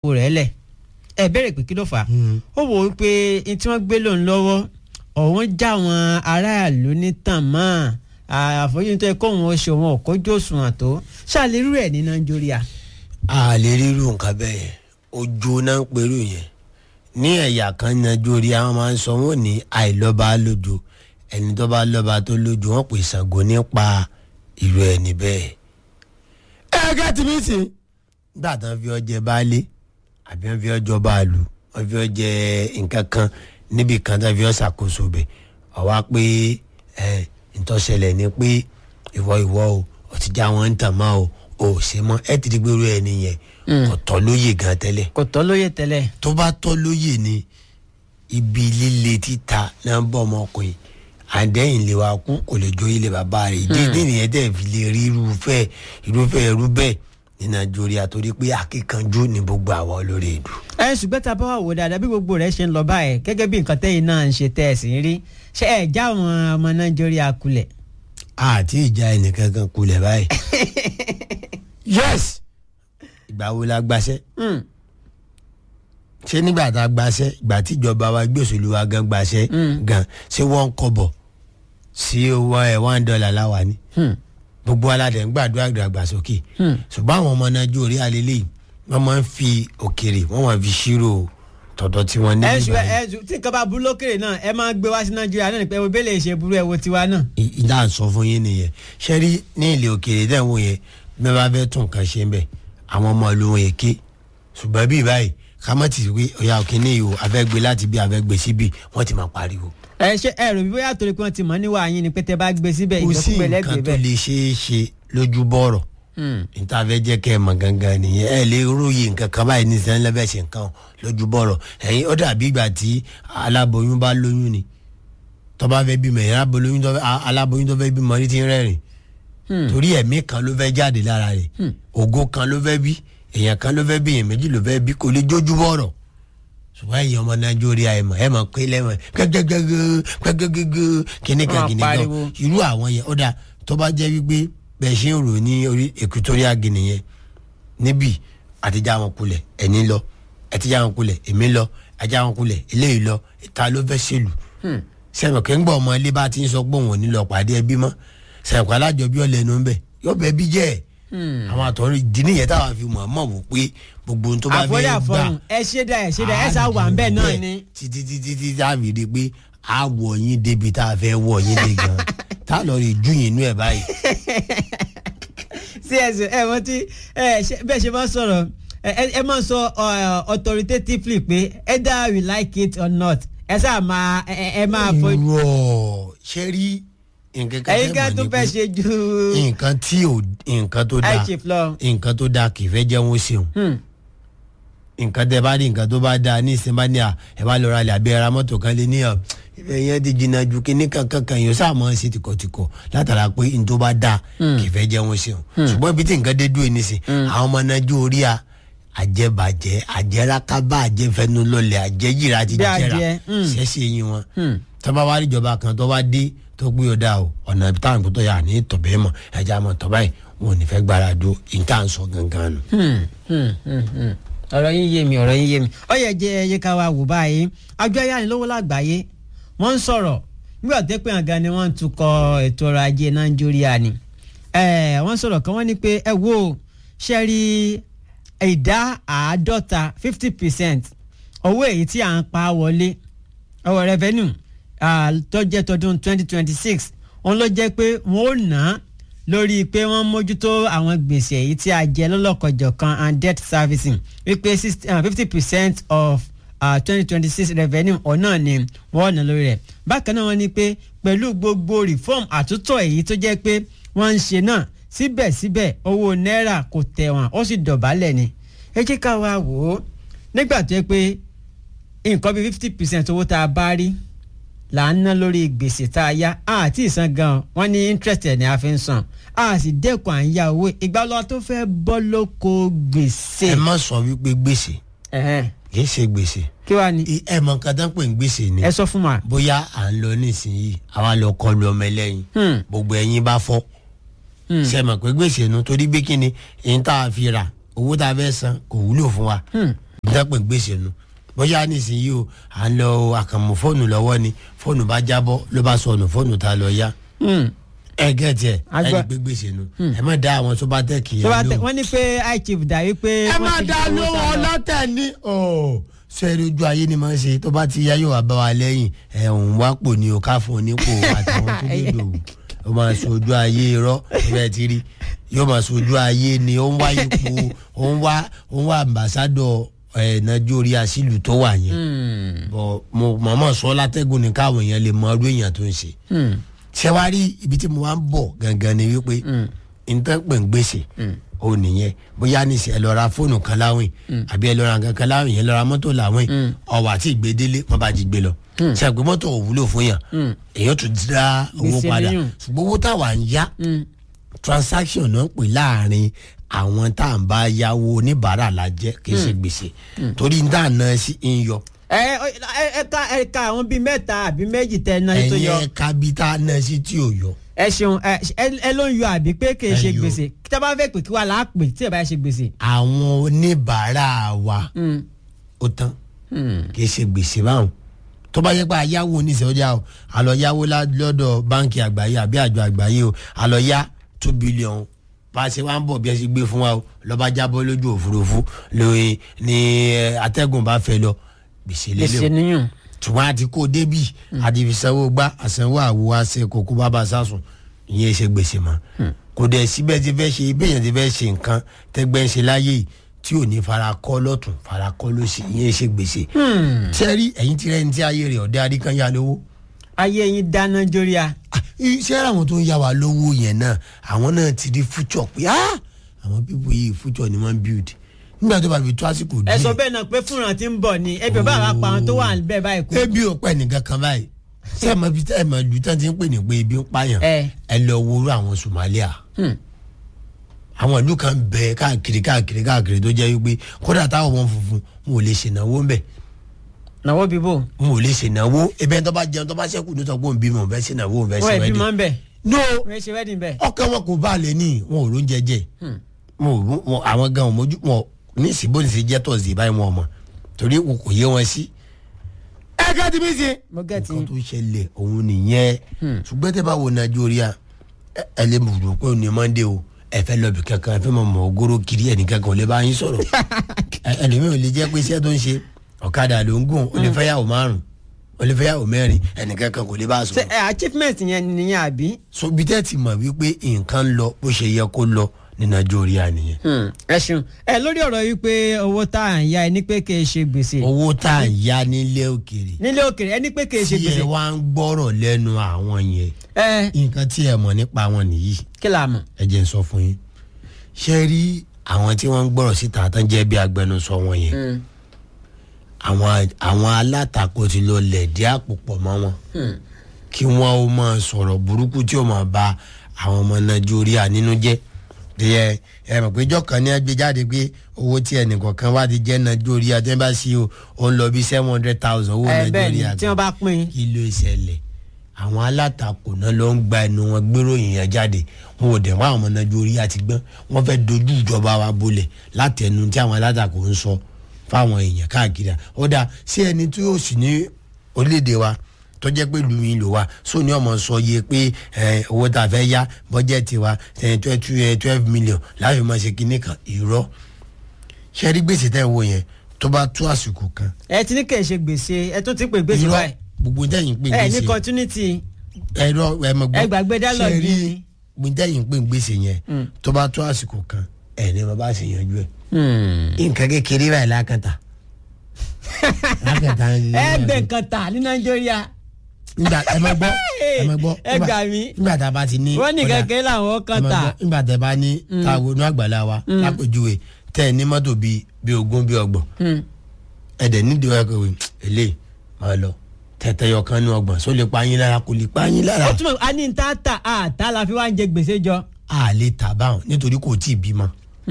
owó rẹ̀ lẹ̀ ẹ bẹ̀rẹ̀ pé kí ló fà á ó wò ó pé n tí wọ́n gbé lòun lọ́wọ́ ọ̀hún já àwọn aráàlú ní tàn mọ́ àfojúsùn tó yẹ kóun ó ṣe òun ọ̀kọ́jú òṣùwọ̀n tó ṣàlérú ẹ̀ ní nàìjíríà. a lè rírú nǹkan bẹ́ẹ̀ yẹn ojú náà ń perú yẹn ní ẹ̀yà kan nàìjíríà wọn máa ń sọ wọn ní àìlọ́ba lójú ẹni tó bá lọ́ba tó lójú wọn pè Ṣàngó nípa ìlú ẹni bẹ́ẹ̀. ẹ gẹ́ tí mi sìn gbà tán fi ọjẹ baálé àbí wọn fi ọjọ báàlù wọn fi ọjẹ nǹkan kan níbi kan tó fi ọ ṣàkóso bẹ̀ ọ̀wá pé ẹ ìtọ́sẹ̀lẹ̀ ni pé ìwọ ìwọ o ọtí já wọn ń tàn mọ́ o ò ṣe mọ́ ẹ ti di pé irú ẹni yẹn kò tọ́ lóye gan tẹ́lẹ̀ kò tọ́ lóye tẹ́lẹ̀. tó bá tọ́ lóye ni ibi líle títa náà ń bọ̀ ọmọkùnrin àdéhìn lè wa kú kò lè jó ilé bàbá rẹ̀ ìdí ìdí nìyẹn tẹ̀ fi lè rí irúfẹ́ irúfẹ́ irú bẹ́ẹ̀ ní nàìjíríà torí pé akíkanjú ni gbogbo àwọn olórí ìlú. ẹ ṣùgbọ́n tá a bá wà wò dáadáa bí gbogbo rẹ̀ ṣe ń lọ báyìí gẹ́gẹ́ bí nǹkan tẹ́yìn náà ń ṣe tẹ́ ẹ̀ sì ń rí ṣé ẹ̀ já àwọn ọmọ nàìjíríà kulẹ̀. àti ìjà ẹnìkankan kulẹ̀ báyìí. yes ìgbà wo la gbaṣẹ́ ṣé nígbà tá a gbaṣẹ́ ìgbà tí ìjọba wa gbé òṣèlú wa gan gbaṣẹ́ gan ṣé wọ́n ń kọ́bọ̀ sí owó ẹ̀ one dollar láwa ni gbogbo aládẹ̀ ń gbàdúrà ìdàgbàsókè ṣùgbọ́n àwọn ọmọ nàìjíríà lélẹ́yìí wọ́n máa ń fi òkèrè wọ́n máa fi ṣírò tọ̀dọ̀ tí wọ́n ní ẹ ṣù nígbà ẹ yẹn. ṣù tí nǹkan bá burú lókèrè náà ẹ máa gbé wá sí nàìjíríà náà ní pé ebí lè ṣe burú ẹ wo tiwa náà. I- ìdá ń sọ fún yín nìyẹn ṣé rí ní ilé òkèrè tẹ̀ ń wò yẹn bí wọ́n bá fẹ́ tún nǹkan ṣe ń bẹ̀ àwọn ọmọ ìlú wọn yẹn ké ṣùgbọ́n bíi báyìí ká má ti wí ọ̀yà òkèèní yìí o afẹ́gbé láti bí afẹ́gbé síbi wọ́n ti máa pariwo. ẹ ṣe ẹ rò bí bóyá torí pé wọ́n ti mọ̀ níwá yín ni pé tẹ́ bá gbé síbẹ̀ kò sí ìgbẹ́kúgbẹ́ nǹkan lẹ́gbẹ̀ẹ́ tó bẹ́ẹ̀. lè ṣeé ṣe lójú bọ̀rọ̀ níta fẹ́ jẹ́ kẹ́ ẹ mọ̀ gangan nìyẹn ẹ lè róye nǹkan kan báyìí ní sẹ́yìn lẹ́fẹ̀ẹ́ ṣe nǹkan lójú bọ̀rọ̀ ẹ̀yin ó dàbí ìgbà tí aláboyún bá lóyún ni tó bá fẹ́ bímọ ẹ̀yin aláboyún tó fẹ́ a- aláboyún tó fẹ́ bímọ ní ti ń rẹ́rìn torí ẹ̀mí kan ló fẹ́ jáde lára rẹ̀ ògo kan ló fẹ́ bí èèyàn kan ló fẹ́ bí èèyàn méjì ló fẹ́ bí kò lè jójú bọ̀rọ̀ ṣùgbọ́n ẹ̀yin ọmọ nàìjíríà ẹ̀ mọ̀ ẹ̀ mọ̀ pé lẹ́mọ̀ gbẹ́gbẹ́gbẹ́ gbẹ́gbẹ́gbẹ́ kìnnìkan Wọ́n á kìnnìkan pariwo. irú àwọn yẹn ó dáa tó bá jẹ́ wípé bẹ́ẹ̀ ṣe ń rò ní orí Equatorial Guinea yẹn níbí àtijọ́ àwọn kulẹ̀ ẹ̀ní lọ àtijọ́ àwọn kulẹ̀ èmi lọ àtijọ́ àwọn kulẹ̀ eléyìí lọ ìta ló fẹ́ ṣèlú sẹ́wọ̀n kí ń gbọ́ ọmọ ilé bá ti ń sọ pé òun ò ní lọ pàdé ẹbí mọ́ sẹ́wọ̀n kí alájọbí ọ̀lẹ́nu ń bẹ̀ yóò bẹ́ẹ̀ bí jẹ́ ẹ̀ àwọn àtọ̀rọ̀ ìdí nìyẹn táwọn fi mọ̀ mọ̀ wò pé gbogbo ohun tó bá àfọlẹ́ fẹ́ gbà àfọlùn ẹ ṣe dá ẹ ṣe dá ẹ sá wà ń bẹ̀ náà ni. títí títí tí tá a fi di pé a wọ̀ yín débi tá a fẹ́ wọ̀ yín dé gan tá a lọ rí ju yín inú ẹ̀ báyìí. sí ẹsẹ ẹ wọ́n ti ẹ ṣe- bẹ́ẹ̀ ṣe máa ń sọ̀rọ̀ ẹ ẹ- ẹ máa ń sọ uh, authoritatively pé either we like it or not ẹ sáà máa ẹ ẹ- ẹ máa fọ irọ́ ṣe rí nǹkan kan ẹ̀yin ká tẹ́ tó mọ̀ fẹ́ ní ṣe ju pé nǹkan tí ò nǹkan tó dáa high chief lọ. nǹkan tó dáa kì í fẹ́ jẹ́ wọn ṣeun Hmm. nǹkan tẹ bá rí nǹkan tó bá dáa ní ìsinmi bá ní à ẹ bá lọ ra ilẹ̀ àbí ẹ ra mọ́tò kan lé ní ọ ibẹ̀ yẹn ti jìnnà ju kíní kankan kan yóò sáà mọ́ ẹ sí tìkọ̀tìkọ̀ látara pé n tó bá dáa kì í fẹ́ jẹ́ wọn ṣeun ṣùgbọ́n ibi tí nǹkan dé dúró ní sìn àwọn ọmọ nàìjíríà àjẹbàjẹ́ àjẹrákábà àjẹfẹnulọlẹ̀ àjẹyìrà ti Bí jẹrà adìẹ, mm. ṣẹ́ṣẹ́ yín wọn Hmm. tọ́ba wa rí ìjọba kan tó wá dé tó gbé ọ̀dà o ọ̀nà ibi táwọn ìkótó yà ní tọ̀bẹ́ mọ̀ ẹja mọ̀ tọ́ba yìí wọn ò ní fẹ́ gbára dúró ìta ń sọ gangan nù. Hmm, hmm, hmm, hmm. ọ̀rọ̀ yín yé mi ọ̀rọ̀ yín yé mi ó yẹ jẹ́ ẹyẹ ká wa wò báyìí àjọ ayánilówó lágbàáyé wọ́n ń sọ̀rọ̀ nígbà tó pé àga ni wọ́n ń tukọ̀ ètò ọrọ̀ ajé nàìjíríà ni Eh, wọ́n sọ̀rọ̀ kan wọ́n ní pé ẹ wo ṣe rí ìdá àádọ́ta fifty percent owó èyí tí à ń pa wọlé ọwọ́ revenue ah, tó jẹ́ tọdún twenty twenty six òun ló jẹ́ pé wọ́n ò ná lórí pé wọ́n mójútó àwọn gbèsè èyí tí a jẹ lọ́lọ́kọ̀jọ̀kan and debt servicing wípé fifty percent of twenty twenty six revenue ọ̀nà ni wọ́n ná lórí rẹ̀ bákan náà wọ́n ní pé pẹ̀lú gbogbo reform àtúntò èyí tó jẹ́ pé wọ́n ń ṣe náà síbẹ̀síbẹ̀ owó náírà kò tẹ̀wọ̀n ó sì dọ̀bálẹ̀ ni ẹ jẹ́ ká wá wò ó nígbà tó yẹ pé nǹkan bíi fifty percent owó tá a bá rí là ń ná lórí gbèsè tá a yá àti ìsan gan wọn ní interest ẹ̀ ní a fi ń san a sì dẹ́kun à ń yá owó ìgbà lọ́wọ́ tó fẹ́ bọ́ lóko gbèsè. ẹ má sọ wípé gbèsè Ẹ̀hẹ́n. kì í ṣe gbèsè kí wàá ní ẹ mọ nǹkan tó ń pè ní gbèsè ni ẹ sọ fún wa. bóyá à ń lọ nísìnyìí àwa lọ kọlu ọmọ ẹlẹ́yin Hmm. gbogbo ẹ̀yin bá fọ́ Hmm. ṣe mọ̀ pé gbèsè nu torí gbé kíni èyí tá a fi rà owó tá a fẹ́ san kò wúlò fún wa Hmm. ìdápẹ́ gbèsè nu bóyá nísìnyí o à ń lọ àkànmọ́ fóònù lọ́wọ́ ni fóònù bá jábọ́ ló bá sọnù fóònù tá a lọ yá Hmm. ẹ gẹ́tì ẹ ẹ Àgbà- ní gbé gbèsè nu ẹ má dá àwọn tó bá tẹ̀ kì í tó bá tẹ lóhùn. wọ́n ní pé high chief dà wí pé. ẹ wọ́n má ti dá gbowó lóhùn sá lọ. ọlọ́tẹ̀ ní. sẹ́ẹ̀rì ojú ayé ni máa ń ṣe tó bá ti yá yóò wá bá wa lẹ́yìn ẹ̀ òun wá pò ní o ká fún un nípò àtàwọn tó lè lò ó máa sọ ojú ayé irọ́ ibẹ̀ ti rí yóò máa sọ ojú ayé ni ó ń wá ipò ó ń wá ó ń wá ambassadọ ẹ̀ nàìjíríà sílùú tó wà yẹn Hmm. bọ̀ mo màmá sọ látẹ́gùn ní káwọn èèyàn lè mọ ọdún èèyàn tó ń ṣe Hmm. ṣé wàá rí ibi tí mo wá ń bọ̀ gangan ni wípé nǹkan pè ń gbèsè ó nìyẹn bóyá níṣẹ́ ẹ lọ ra fóònù kan láwìn àbí ẹ lọ ra nǹkan kan láwìn yẹn lọ ra mọ́tò láwìn ọwọ́ àti ìgbédélé wọ́n bá ti gbé lọ ṣe àgbẹ̀ mọ́tò ò wúlò fún yàn èèyàn tún dá owó Gbèsè padà lẹ́yìn. ṣùgbọ́n owó táwa ń yá Hmm. transaction náà pè láàrin àwọn tá à ń bá yáwó oníbàárà la jẹ́ kì í ṣe gbèsè torí ní tá à ná sí ń yọ ẹ ẹ ẹ ká ẹ ká àwọn bíi mẹ́ta àbí méjì tẹ ẹ náà tó ẹ̀yìn yọ ẹ̀ka bí tá a ná sí tí ò yọ. ẹ ṣeun ẹ ẹ- ẹ ló ń yọ àbí pé kì í ṣe Ẹ yọ. gbèsè tí a bá fẹ́ pè kí wà láà pè tí ẹ bá ṣe gbèsè. àwọn oníbàárà wa Hmm. ó tán Hmm. kì í ṣe gbèsè báwọn tó bá yẹ pé àyáwó oníṣẹ́wọ́jà o àlọ́ yáwó lá- lọ́dọ̀ báńkì àgbáyé àbí àjọ àgbáyé o àlọ́ yá two billion bá a ṣe wá ń bọ̀ bí ẹ ṣe gbé fún wa o lọ́ba jábọ́ lójú òfurufú lóye ní ẹ, atẹ́gùn bá fẹ́ lọ gbèsè lélẹ̀ gbèsè o níyùn. ṣùgbọ́n àti kó débì àti fi sanwó gbá àsanwó àwo àṣẹ kókó bàbá sásùn ìyẹn ṣe gbèsè mọ́ kò dẹ̀ síbẹ̀ ti fẹ́ ṣe bẹ́ẹ̀ ti fẹ́ ṣe nǹkan tẹ́gbẹ́ ń ṣe láyé yìí tí ò ní fara kọ́ lọ́tún fara kọ́ lọ́sì ìyẹn ṣe gbèsè sẹ́rí ẹ̀yin tí rẹ́ni tí ayé rẹ̀ ọ̀dẹ́ adíkan yá lówó ayé yín dáná jórí a. Ah, iṣẹ́ àwọn tó ń yá wa lówó yẹn náà àwọn náà ti rí future pé ah àwọn pípọ̀ yìí future ni wọ́n build nígbà tó bá fi tó àsìkò ẹ sọ díẹ̀ bẹ́ẹ̀ náà pé fúnra tí ń bọ̀ ni ẹbí ọba àwa pa àwọn tó wà bẹ́ẹ̀ báyìí kú. ebi ò pẹ́ nìkan kan báyìí ṣé ẹ mọ ibi tí ẹ mọ ìlú tí wọ́n ti ń pè ní pé ebi ń pààyàn ẹ ẹ lọ wo irú àwọn Somalia Hmm. àwọn ìlú kan bẹ káàkiri káàkiri káàkiri tó jẹ́ wípé kódà táwọn ọmọ funfun wọn ò lè ṣènáwó ń bẹ̀ nàwó bíbò wọn ò lè ṣènáwó ebe tó bá jẹun tó bá ṣẹ́kù ní sọ pé òun bímọ òun fẹ́ ṣènáwó òun fẹ́ wọ́n ṣe ẹbí wẹ́dì máa ń bẹ̀ no wọ́n ṣe wẹ́dìn bẹ̀. ọkàn wọn kò bá lè ní wọn ò ló ń jẹjẹ wọn ò wọn àwọn gan ò mójú wọn ní ìsìnbó ní ti jẹ́ tọ̀sí báyìí wọn mọ̀ torí wọn kò yé wọn sí. ẹ ká ti bí sí. mo gẹ̀tì nǹkan tó ṣẹlẹ̀ òun nìyẹn ṣùgbọ́n tẹ́ bá wo nàìjíríà ẹ- ẹ lè mọ̀ rò pé òní mọ́ndé o ẹ fẹ́ lọ bì kankan ẹ fẹ́ mọ̀ mọ̀ ogoro kiri ẹnì kankan ò lè bá yín sọ̀rọ̀ Ẹ- ẹlòmíràn ò lè jẹ́ pé iṣẹ́ tó ń ṣe ọ̀kadà ló ń gùn ó lè fẹ́ yàwó márùn ó lè fẹ́ yàwó mẹ́rin ẹnì kankan kò lè bá a ṣe sọ̀rọ̀ ẹ achievement yẹn nìyẹn àbí. so bí tẹ́ ti mọ̀ wípé nǹkan ń lọ bó ṣe yẹ kó lọ ní nàìjíríà nìyẹn ẹ ṣeun ẹ lórí ọ̀rọ̀ yìí pé owó tá à ń ya ẹ ní pé kì í ṣe gbèsè owó tá à ń yá nílé òkèèrè nílé òkèrè ẹ ní pé kì í ṣe tí ẹ gbèsè wá ń gbọ́rọ̀ lẹ́nu àwọn yẹn ẹ nǹkan tí ẹ mọ̀ nípa wọn nìyí kí la mọ̀. ẹ jẹ́ n sọ fún yín ṣe rí àwọn tí wọ́n ń gbọ́rọ̀ síta tán jẹ́ bí agbẹnusọ wọn yẹn àwọn àwọn alátakò ti lọ lẹ̀dí àpò pọ̀ mọ́ wọn kí wọ́n ó máa sọ̀rọ̀ burúkú tí ó máa ba àwọn ọmọ nàìjíríà nínú jẹ́ ẹ ẹ mọ̀ pé ìjọ kan ní ẹgbẹ́ jáde pé owó tí ẹnìkọ̀ọ̀kan wá ti jẹ́ nàìjíríà tẹ́ bá sí o ó ń lọ bí seven hundred thousand owó ẹ bẹ́ẹ̀ ni nàìjíríà tí wọ́n bá pín in. kí ló ṣẹlẹ̀ àwọn alátakò náà ló ń gba ẹnu wọn gbéròyìn yẹn jáde wọn ò dẹ̀ wọ́n àwọn ọmọ nàìjíríà ti gbọ́n wọ́n fẹ́ dojú ìjọba wa bolẹ̀ látẹnu tí àwọn alátakò ń sọ fáwọn èèyàn káàkiri ó dáa sí ẹni tí yóò sì ní orílẹ̀-èdè wa tó jẹ́ pé lu yín lò wá so ní ọmọ sọ yẹ pé ẹ, owó tá a fẹ́ yá bọ́jẹ́tì wa twelve million láfi máa ṣe kinní kan irọ́ ṣe rí gbèsè tẹ́ ẹ wo yẹn tó bá tó àsìkò kan ẹ ti ní kì í ṣe gbèsè ẹ tún ti pè gbèsè irọ́ báyìí gbogbo tẹ́yìn pé ẹ ní gbèsè continuity ẹ̀rọ ẹ̀mọ̀ gbọ́ ẹ gbàgbé dálọ̀ ṣe rí yìí. gbogbo tẹ́yìn pé gbèsè yẹn tó bá tó àsìkò kan ẹ̀ ní bàbá ṣe yanjú ẹ̀ nǹkan kékeré báyìí lákàtà lákàtà ẹ gbẹ nǹkan tà ní nàìjíríà nígbà ẹ máa gbọ́ ẹ máa gbọ́ ẹ gbà mí nígbà tá a bá ti ní wọ́n ní ọ̀dà, kẹ̀kẹ́ làwọn kan ẹ máa tà gbọ́, nígbà tá a bá ní táwo inú àgbàlá wa lápèjúwe tẹ́ ẹ ní mọ́tò bíi bíi ogún bíi ọgbọ̀n Hmm. ẹ dẹ̀ nídìí ọ̀yọ́ kẹwé eléyìí máa lọ tẹ̀tẹ̀yọ̀ kan ní ọgbọ̀n só lè pa yín lára kò lè pa yín lára ó túmọ̀ a ní ta ta a ta la fi wá ń jẹ gbèsè jọ. a lè tà báwọn nítorí kò tí ì bímọ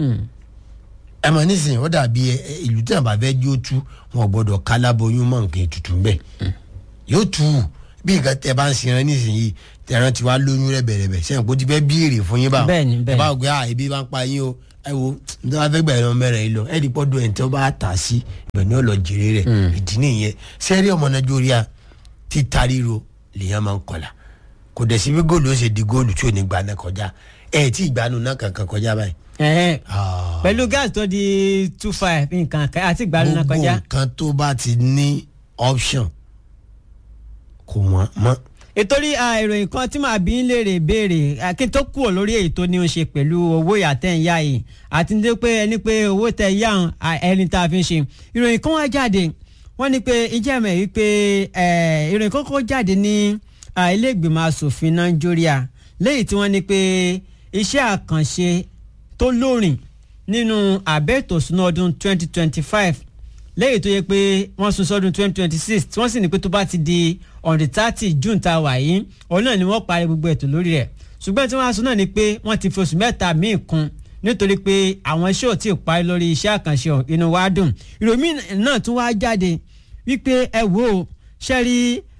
ẹ mọ̀ nísìnyí ó dàbí ẹ- ẹ, ìlú tí wọn bá fẹ́ jó tú wọn ò gbọ́dọ̀ kálábóyún mọ́ nǹkan ètùtù ń bẹ̀ yóò tú bí nǹkan tẹ bá ń sinra nísìnyí tẹran ti wá lóyún rẹ bẹ̀rẹ̀ bẹ̀ sẹ́yìn kó ti fẹ́ bíèrè fún yín báwọn Bẹ́ẹ̀ni, bẹ́ẹ̀ni. ẹ bá gbé à ebi bá ń pa yín o ẹ wo ní wàá fẹ́ gbà ẹ̀rọ mẹ́rin yìí lọ ẹ̀ dípọ́ dùn ẹ̀ tí wọ́n bá tà á sí ibẹ̀ ni ó lọ jèrè rẹ̀ ìdí nìyẹn sẹ́rí ọmọ nàìjíríà títa ríro lèèyàn máa ń kọlà kò dẹ̀ sí bí góòlù ó ṣe di góòlù tí ò ní gba náà kọjá ẹ̀ tí ìgbàanu náà kankan kọjá báyìí. Ẹ̀hẹ́n. Ah. pẹ̀lú gáàsì tó di two five nǹkan kan àti ìgbàlú náà gbogbo kọjá. nǹkan tó bá ti ní option kò wọ́n mọ́. ìtorí ah, ìròyìn kan tí màá bí ń léèrè béèrè kí n tó kúrò lórí èyí tó ní í ṣe pẹ̀lú owó ìyàtẹ̀ ń yá yìí àti ní pé ẹni pé owó tẹ yá hàn, ah, ẹni tá a fi ń ṣe ìròyìn kan wá jáde wọ́n ní pé ìjẹ́ mẹ́ wípé eh, ìròyìn kan kọ́ jáde ní ah, ilé ìgbìmọ̀ asòfin nàìjíríà lẹ́yìn tí wọ́n ní pé iṣẹ́ àkànṣe tó lóòrìn nínú àbẹ́ẹ̀tò ìṣúná ọdún 2025 lẹ́yìn tó yẹ pé wọ́n sún sọ́dún 2026 tí wọ́n sì ní pé tó bá ti di on the thirty june tá a wà yìí òun náà ni wọ́n parí gbogbo ètò lórí rẹ̀ ṣùgbọ́n tí wọ́n á sọ náà ni pé wọ́n ti fi oṣù mẹ́ta míì kún nítorí pé àwọn iṣẹ́ ò tí ì parí lórí iṣẹ́ àkànṣe ọ̀hún, inú wa dùn ìròyìn náà tún wá jáde wípé ẹ wò ó ṣe rí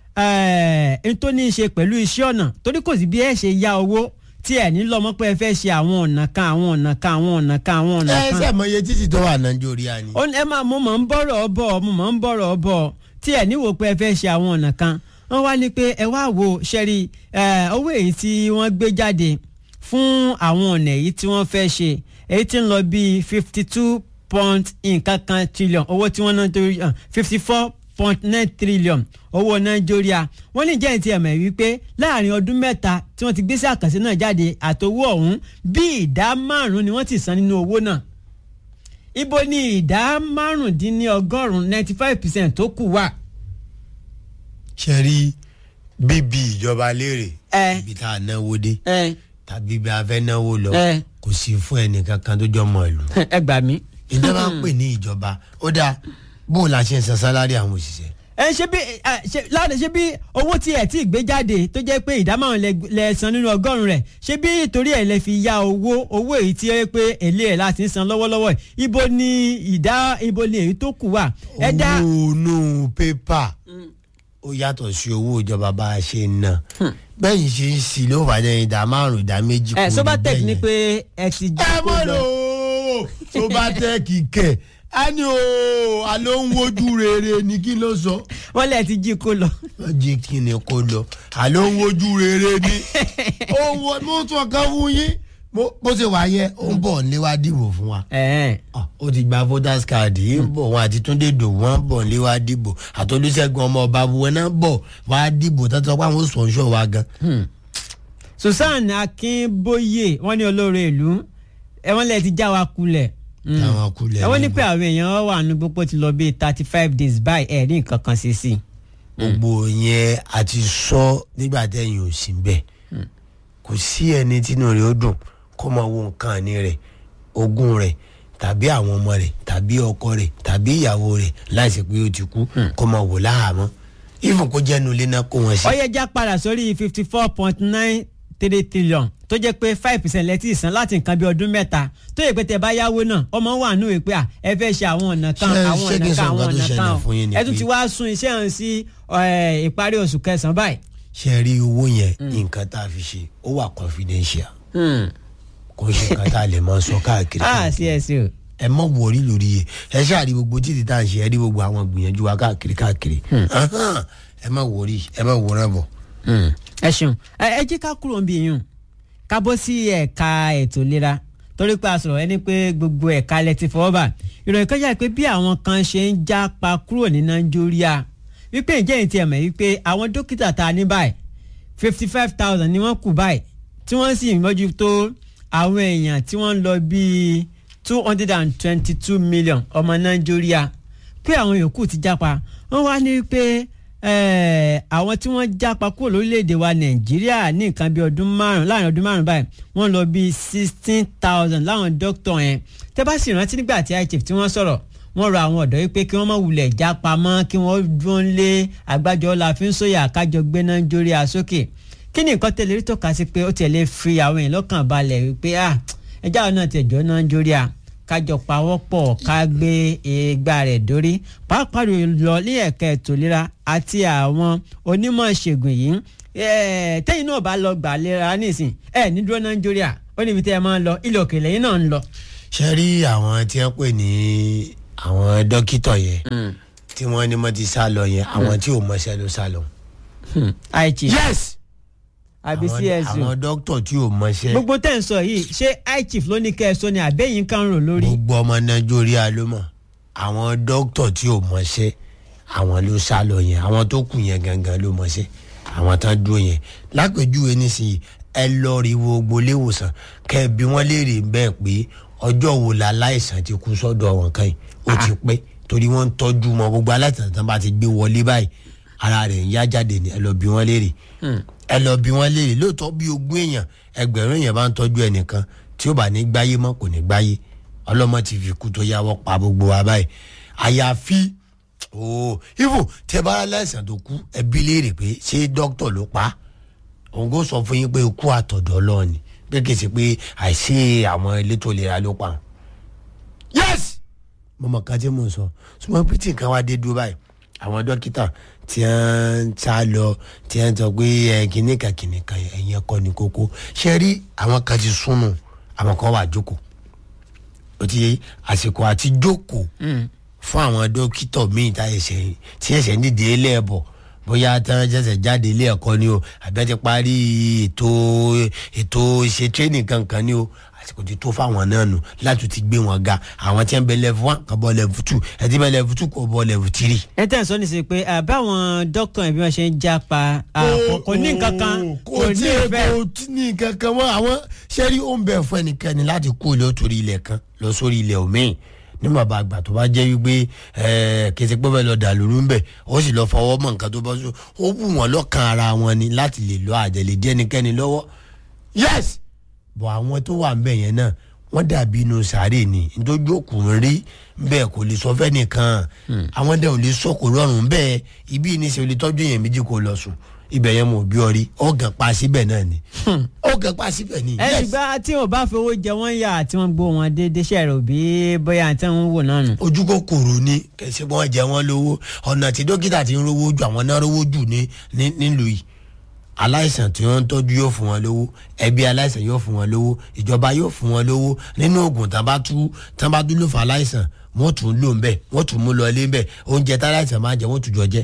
n tó ní í ṣe pẹ̀lú iṣẹ́ ọ̀nà torí kò sí bí ẹ ṣe yá owó tí ẹ ní lọ́mọ pé ẹ fẹ́ ṣe àwọn ọ̀nà kan àwọn ọ̀nà kan àwọn ọ̀nà kan àwọn ọ̀nà ẹ kan ṣe mọ iye títì tó wà nàìjíríà ni. ó ní ẹ máa mo mọ̀ ń bọ̀rọ̀ bọ̀ mo mọ̀ ń bọ̀rọ̀ bọ̀ tí ẹ̀ níwò pé ẹ fẹ́ ṣe àwọn ọ̀nà kan wọ́n wá ní pé ẹ wá wo ṣẹ́rí owó èyí tí wọ́n gbé jáde fún àwọn ọ̀nà èyí tí wọ́n fẹ́ ṣe èyí tí ń lọ bíi fifty two point nǹkan kan trillion owó tí wọ́n ná torí fifty four point nine trillion owó nàìjíríà wọ́n ní jẹ́yìn tí ẹ̀ mọ̀ wípé láàrin ọdún mẹ́ta tí wọ́n ti gbé sí àkànṣe náà jáde àtowó ọ̀hún bí ìdá márùn-ún ni wọ́n ti san nínú owó náà ibo ni ìdá márùndínlọ́gọ́rùn-ún ninety five percent tó kù wà. ṣe rí bíbí ìjọba léèrè Ẹ. ibi tá a náwó dé ẹ tàbí bí a fẹ́ náwó lọ Ẹ. kò sí fún ẹnìkan kan tó jọ mọ ìlú. ẹ gbà mí. ìjọba ń pè ní ìjọba ó dáa bó o la ṣe ń san sálárì àwọn òṣìṣẹ́. ẹ ṣe bí ẹ ṣe láti ṣe bí owó tí ẹ tí ì gbé jáde tó jẹ́ pé ìdá márùn lẹ lẹ san nínú ọgọ́rùn rẹ̀ ṣe bí torí ẹ lẹ fi ya owó owó èyí tí ẹ pé èlé ẹ láti ń san lọ́wọ́lọ́wọ́ yìí. ibo ni ìdá ibo ni èyí tó kù wà. ẹ dá owó inú pépà ó yàtọ̀ sí owó ìjọba bá a ṣe ń ná bẹ́ẹ̀ ṣe ń sì ló wà ní ìdá márùn-ún ìdá méjì ẹ kúrò sobatec níbẹ̀ ni yẹn. pé ẹ ti ẹ jẹ́ kó mọ̀ lò lọ. ó sobatec kẹ̀ á ní o àló ń wojú rere ni kí ló sọ. wọ́n lẹ̀ ti jí kó lọ. wọ́n jí kí ni kó lọ àló ń wojú rere ni ó wọ mo tún ọkàn fún yín bó bó ṣe wà yẹ ó ń bọ̀ nílé wá dìbò fún wa ẹ Ah, ó ti gba voters card yìí ń bọ̀ wọn àti túndé dò wọ́n bọ̀ nílé wá dìbò àtolúṣẹ́gun ọmọ ọba buwẹ́ náà bọ̀ wá dìbò tó sọ pé àwọn sponsor wa gan. susan akínbóyè wọ́n ní olóore ìlú ẹ wọ́n lẹ̀ ti já wa kulẹ̀. Mm. táwọn kulẹ̀ ẹ wọ́n ní níbo. pé àwọn èèyàn wà ní gbogbo ti lọ bíi thirty five days by ẹ̀ ní nǹkan kan sí sí. gbogbo yẹn àti sọ nígbà tẹ̀yìn ò sí bẹ́ẹ̀ kò sí ẹni tínú rẹ̀ ó dùn kó máa wo nǹkan ní rẹ̀ ogún rẹ̀ tàbí àwọn ọmọ rẹ̀ tàbí ọkọ rẹ̀ tàbí ìyàwó rẹ̀ láìsí pé ó ti kú kó máa wò láhàámọ́ even kó jẹ́nu ilé náà kó wọn sí. ọyẹ́jà padà sórí fifty four point nine three trillion tó jẹ́ pé five percent lẹ́tí ìsan láti nǹkan bí ọdún mẹ́ta tó yẹ pé tẹ bá yáwó náà ọmọ wà nù pé à ẹ fẹ́ ṣe àwọn ọ̀nà kan Ṣé- àwọn ṣé kí ọ̀nà n sọ kan àwọn nǹkan tó ọ̀nà ṣẹlẹ̀ kan fún yín ni ẹ tún pé- ti wá sún iṣẹ́ hàn sí ẹ, ìparí oṣù kẹsàn-án báyìí. ṣe rí owó yẹn nǹkan tá a fi ṣe ó wà confidential kò ń ṣe nǹkan tá a lè máa sọ káàkiri. ah sí ẹ sí o. ẹ mọ wọrí lórí yẹ ẹ ṣáà rí gbogbo títí tá à ń ṣe ẹ rí gbogbo àwọn gbìyànjú wa káàkiri káàkiri Ahán, ẹ má wọrí ẹ má wọrán bọ. ẹ ṣeun ẹ ẹ jẹ́ ká kúrò níbi yìí ká bọ́ sí ẹ̀ka ètò ìlera torí pé a sọ̀rọ̀ ẹni pé gbogbo ẹ̀ka lẹ ti fọwọ́ bà ìròyìn kan jà pé bí àwọn kan ṣe ń jápa kúrò ní nàìjíríà wípé ǹjẹ́ ìtì ẹ̀mọ̀ wípé àwọn dókítà tá a ní báyìí fifty five thousand ni wọ́n kù báyìí tí wọ́n sì mójútó àwọn èèyàn tí wọ́n ń lọ bíi two hundred and twenty two million ọmọ nàìjíríà pé àwọn yòókù ti jápa wọ́n wá ní pé eh, àwọn tí wọ́n jápa kúrò lórílẹ̀‐èdè wa nàìjíríà ní nǹkan bíi ọdún márùn láàrin ọdún márùn báyìí wọ́n lọ bíi sixteen thousand láwọn dókítà yẹn tẹ́ bá sì rántí nígbà tí ichif tí wọ́n sọ̀rọ̀ wọ́n rọ àwọn ọ̀dọ́ yìí pé kí wọ́n má wulẹ̀ jápa mọ́ kí wọ́n dún lé àgbájọ la fi ń sóyà kájọ gbé nàìjíríà sókè kí ni nǹkan tẹ̀lé rí tọ́ka sí pé ó tẹ̀lé fi àwọn èèyàn lọ́kàn balẹ̀ wípé ah ẹjá àwọn náà ti ẹ̀jọ́ nàìjíríà kájọ pawọ́pọ̀ ká gbé ìgbà rẹ̀ dórí pàápàá lọ ní ẹ̀ka ètò ìlera àti àwọn onímọ̀ ìṣègùn yìí eh, tẹ́yìn náà bá lọ gbà lera nísìn ẹ̀ ní dúró nàìjíríà ó níbi tẹ́ ẹ máa ń lọ ilẹ̀ òkèlè yìí náà ń lọ. ṣe rí àwọn tí wọ́n pè ní àwọn dókítà yẹn tí wọ́n ní wọ́n ti sá lọ yẹn àwọn tí ò mọṣẹ́ ló sá lọ. aichi yes àbí àwọn csu àwọn dókítà tí ò mọṣẹ́ gbogbo tẹ̀ ń sọ yìí ṣé aichi ló ní kẹ́ ẹ sọ ni àbẹ́yìn kan rò lórí. gbogbo ọmọ nàìjíríà ló mọ̀ àwọn dókítà tí ò mọṣẹ́ àwọn ló sá lọ yẹn àwọn tó kù yẹn gangan ló mọṣẹ́ àwọn tán dúró yẹn lápèjúwe nísìnyí ẹ lọ rí wo gbolé ìwòsàn kẹ bí wọn léèrè bẹ́ẹ̀ pé ọjọ́ wo la láìsàn ti kú sọ́dọ̀ wọn kan yìí ó ti pẹ́ torí wọ́n ń tọ́jú wọn gbogbo aláìsàn tán bá ti gbé wọlé báyìí ara rẹ̀ ń yá jáde ní ẹ lọ bí wọn léèrè ẹ lọ bí wọn léèrè lóòótọ́ bí ogún èèyàn ẹgbẹ̀rún èèyàn bá ń tọ́jú ẹnìkan tí ó bá ní gbáyé mọ́ kò ní gbáyé ọlọ́mọ ti fi kú tó yáwọ́ pa gbogbo wa báyìí àyàfi ooo ibo tẹ bá láìsàn tó kú ẹbí léèrè pé ṣé dókítà ló pa á òun kò sọ fún yín pé ikú àtọ̀dọ̀ ọlọ́ọ̀ni pé kì í ṣe pé àìsí àwọn elétò ìlera ló pa á. yes mo mọ̀ ká tí mò ń sọ ṣùgbọ́n bí tí nǹkan wá dé dúró báyìí àwọn dókítà tí wọ́n ń sá lọ tí wọ́n ń sọ pé ẹ kìnnìkan kìnnìkan ẹ̀yìn ẹ̀kọ́ ní kókó ṣe rí àwọn kan ti súnmù àwọn kan wà jókòó ó ti yé àsìkò àti jókòó fún àwọn dókítà míì tá ẹsẹ̀ tí ẹsẹ̀ nídìí ẹlẹ́ẹ̀bọ̀ bóyá tí wọ́n ṣẹ̀ṣẹ̀ jáde ilé ẹ̀kọ́ ni o àbí wọ́n ti parí ètò ètò ìṣe training kankan ni o àsìkò ti tó fáwọn náà nù láti ti gbé wọn ga àwọn tí wọ́n bẹ level one kan bọ́ level two ẹ̀ tí bẹ level two kò bọ́ level three. ẹ tẹ̀ ń sọ nísìnyí pé àbáwọn dókítà yẹn bí wọ́n ṣe ń jápa kò ní nǹkan kan kò ní ìfẹ́. kò ní nǹkan kan mọ́ àwọn sẹ́rí ó ń bẹ̀ fún ẹnikẹ́ni láti kó ilé torí ilẹ̀ kan lọ sórí ilẹ̀ òmíì ní bàbá àgbà tó bá jẹ́ wípé kèsì pé bẹ́ẹ̀ lọ dà lóru ń bẹ̀ ó sì lọ fọwọ́ mọ̀ nǹkan tó bá sọ ó wù wọ́n lọ́kàn ara wọn ni láti lè lọ àjẹlẹ̀ díẹ̀ ẹnikẹ́ni lọ́wọ́ yes bọ̀ àwọn tó wà ń bẹ̀ yẹn náà wọ́n dàbí inú sàárè ni nítorí òkùnrin rí bẹ́ẹ̀ kò lè sọ fẹ́nìkan àwọn dẹ̀ ò lè sọ kò rọrùn bẹ́ẹ̀ ibi ìníṣẹ́ olè tọ́jú èèyàn méjì kò lọ sùn ibẹ̀ yẹn mo bí ọ rí ọ̀gàn pa síbẹ̀ náà ni ọ̀gàn pa síbẹ̀ ni. ẹ ṣùgbọ́n tí wọn bá fowó jẹ wọ́n yà tí wọ́n gbó wọn déédéé ṣe rò bí bóyá àti wọn wò náà nù. ojú kòkòrò ni kẹsì wọn jẹ wọn lówó ọ̀nà tí dókítà ti ń rówó jù àwọn náà rówó jù ní nílùú yìí aláìsàn tí wọ́n ń tọ́jú yóò fún wọn lówó ẹbí aláìsàn yóò fún wọn lówó ìjọba yóò fún wọn lówó nínú oògùn tán bá tú tán bá dúró fún aláìsàn wọ́n tún lò ń bẹ̀ wọ́n tún mú lọ ilé ń bẹ̀ oúnjẹ tá aláìsàn máa jẹ wọ́n tún jọ jẹ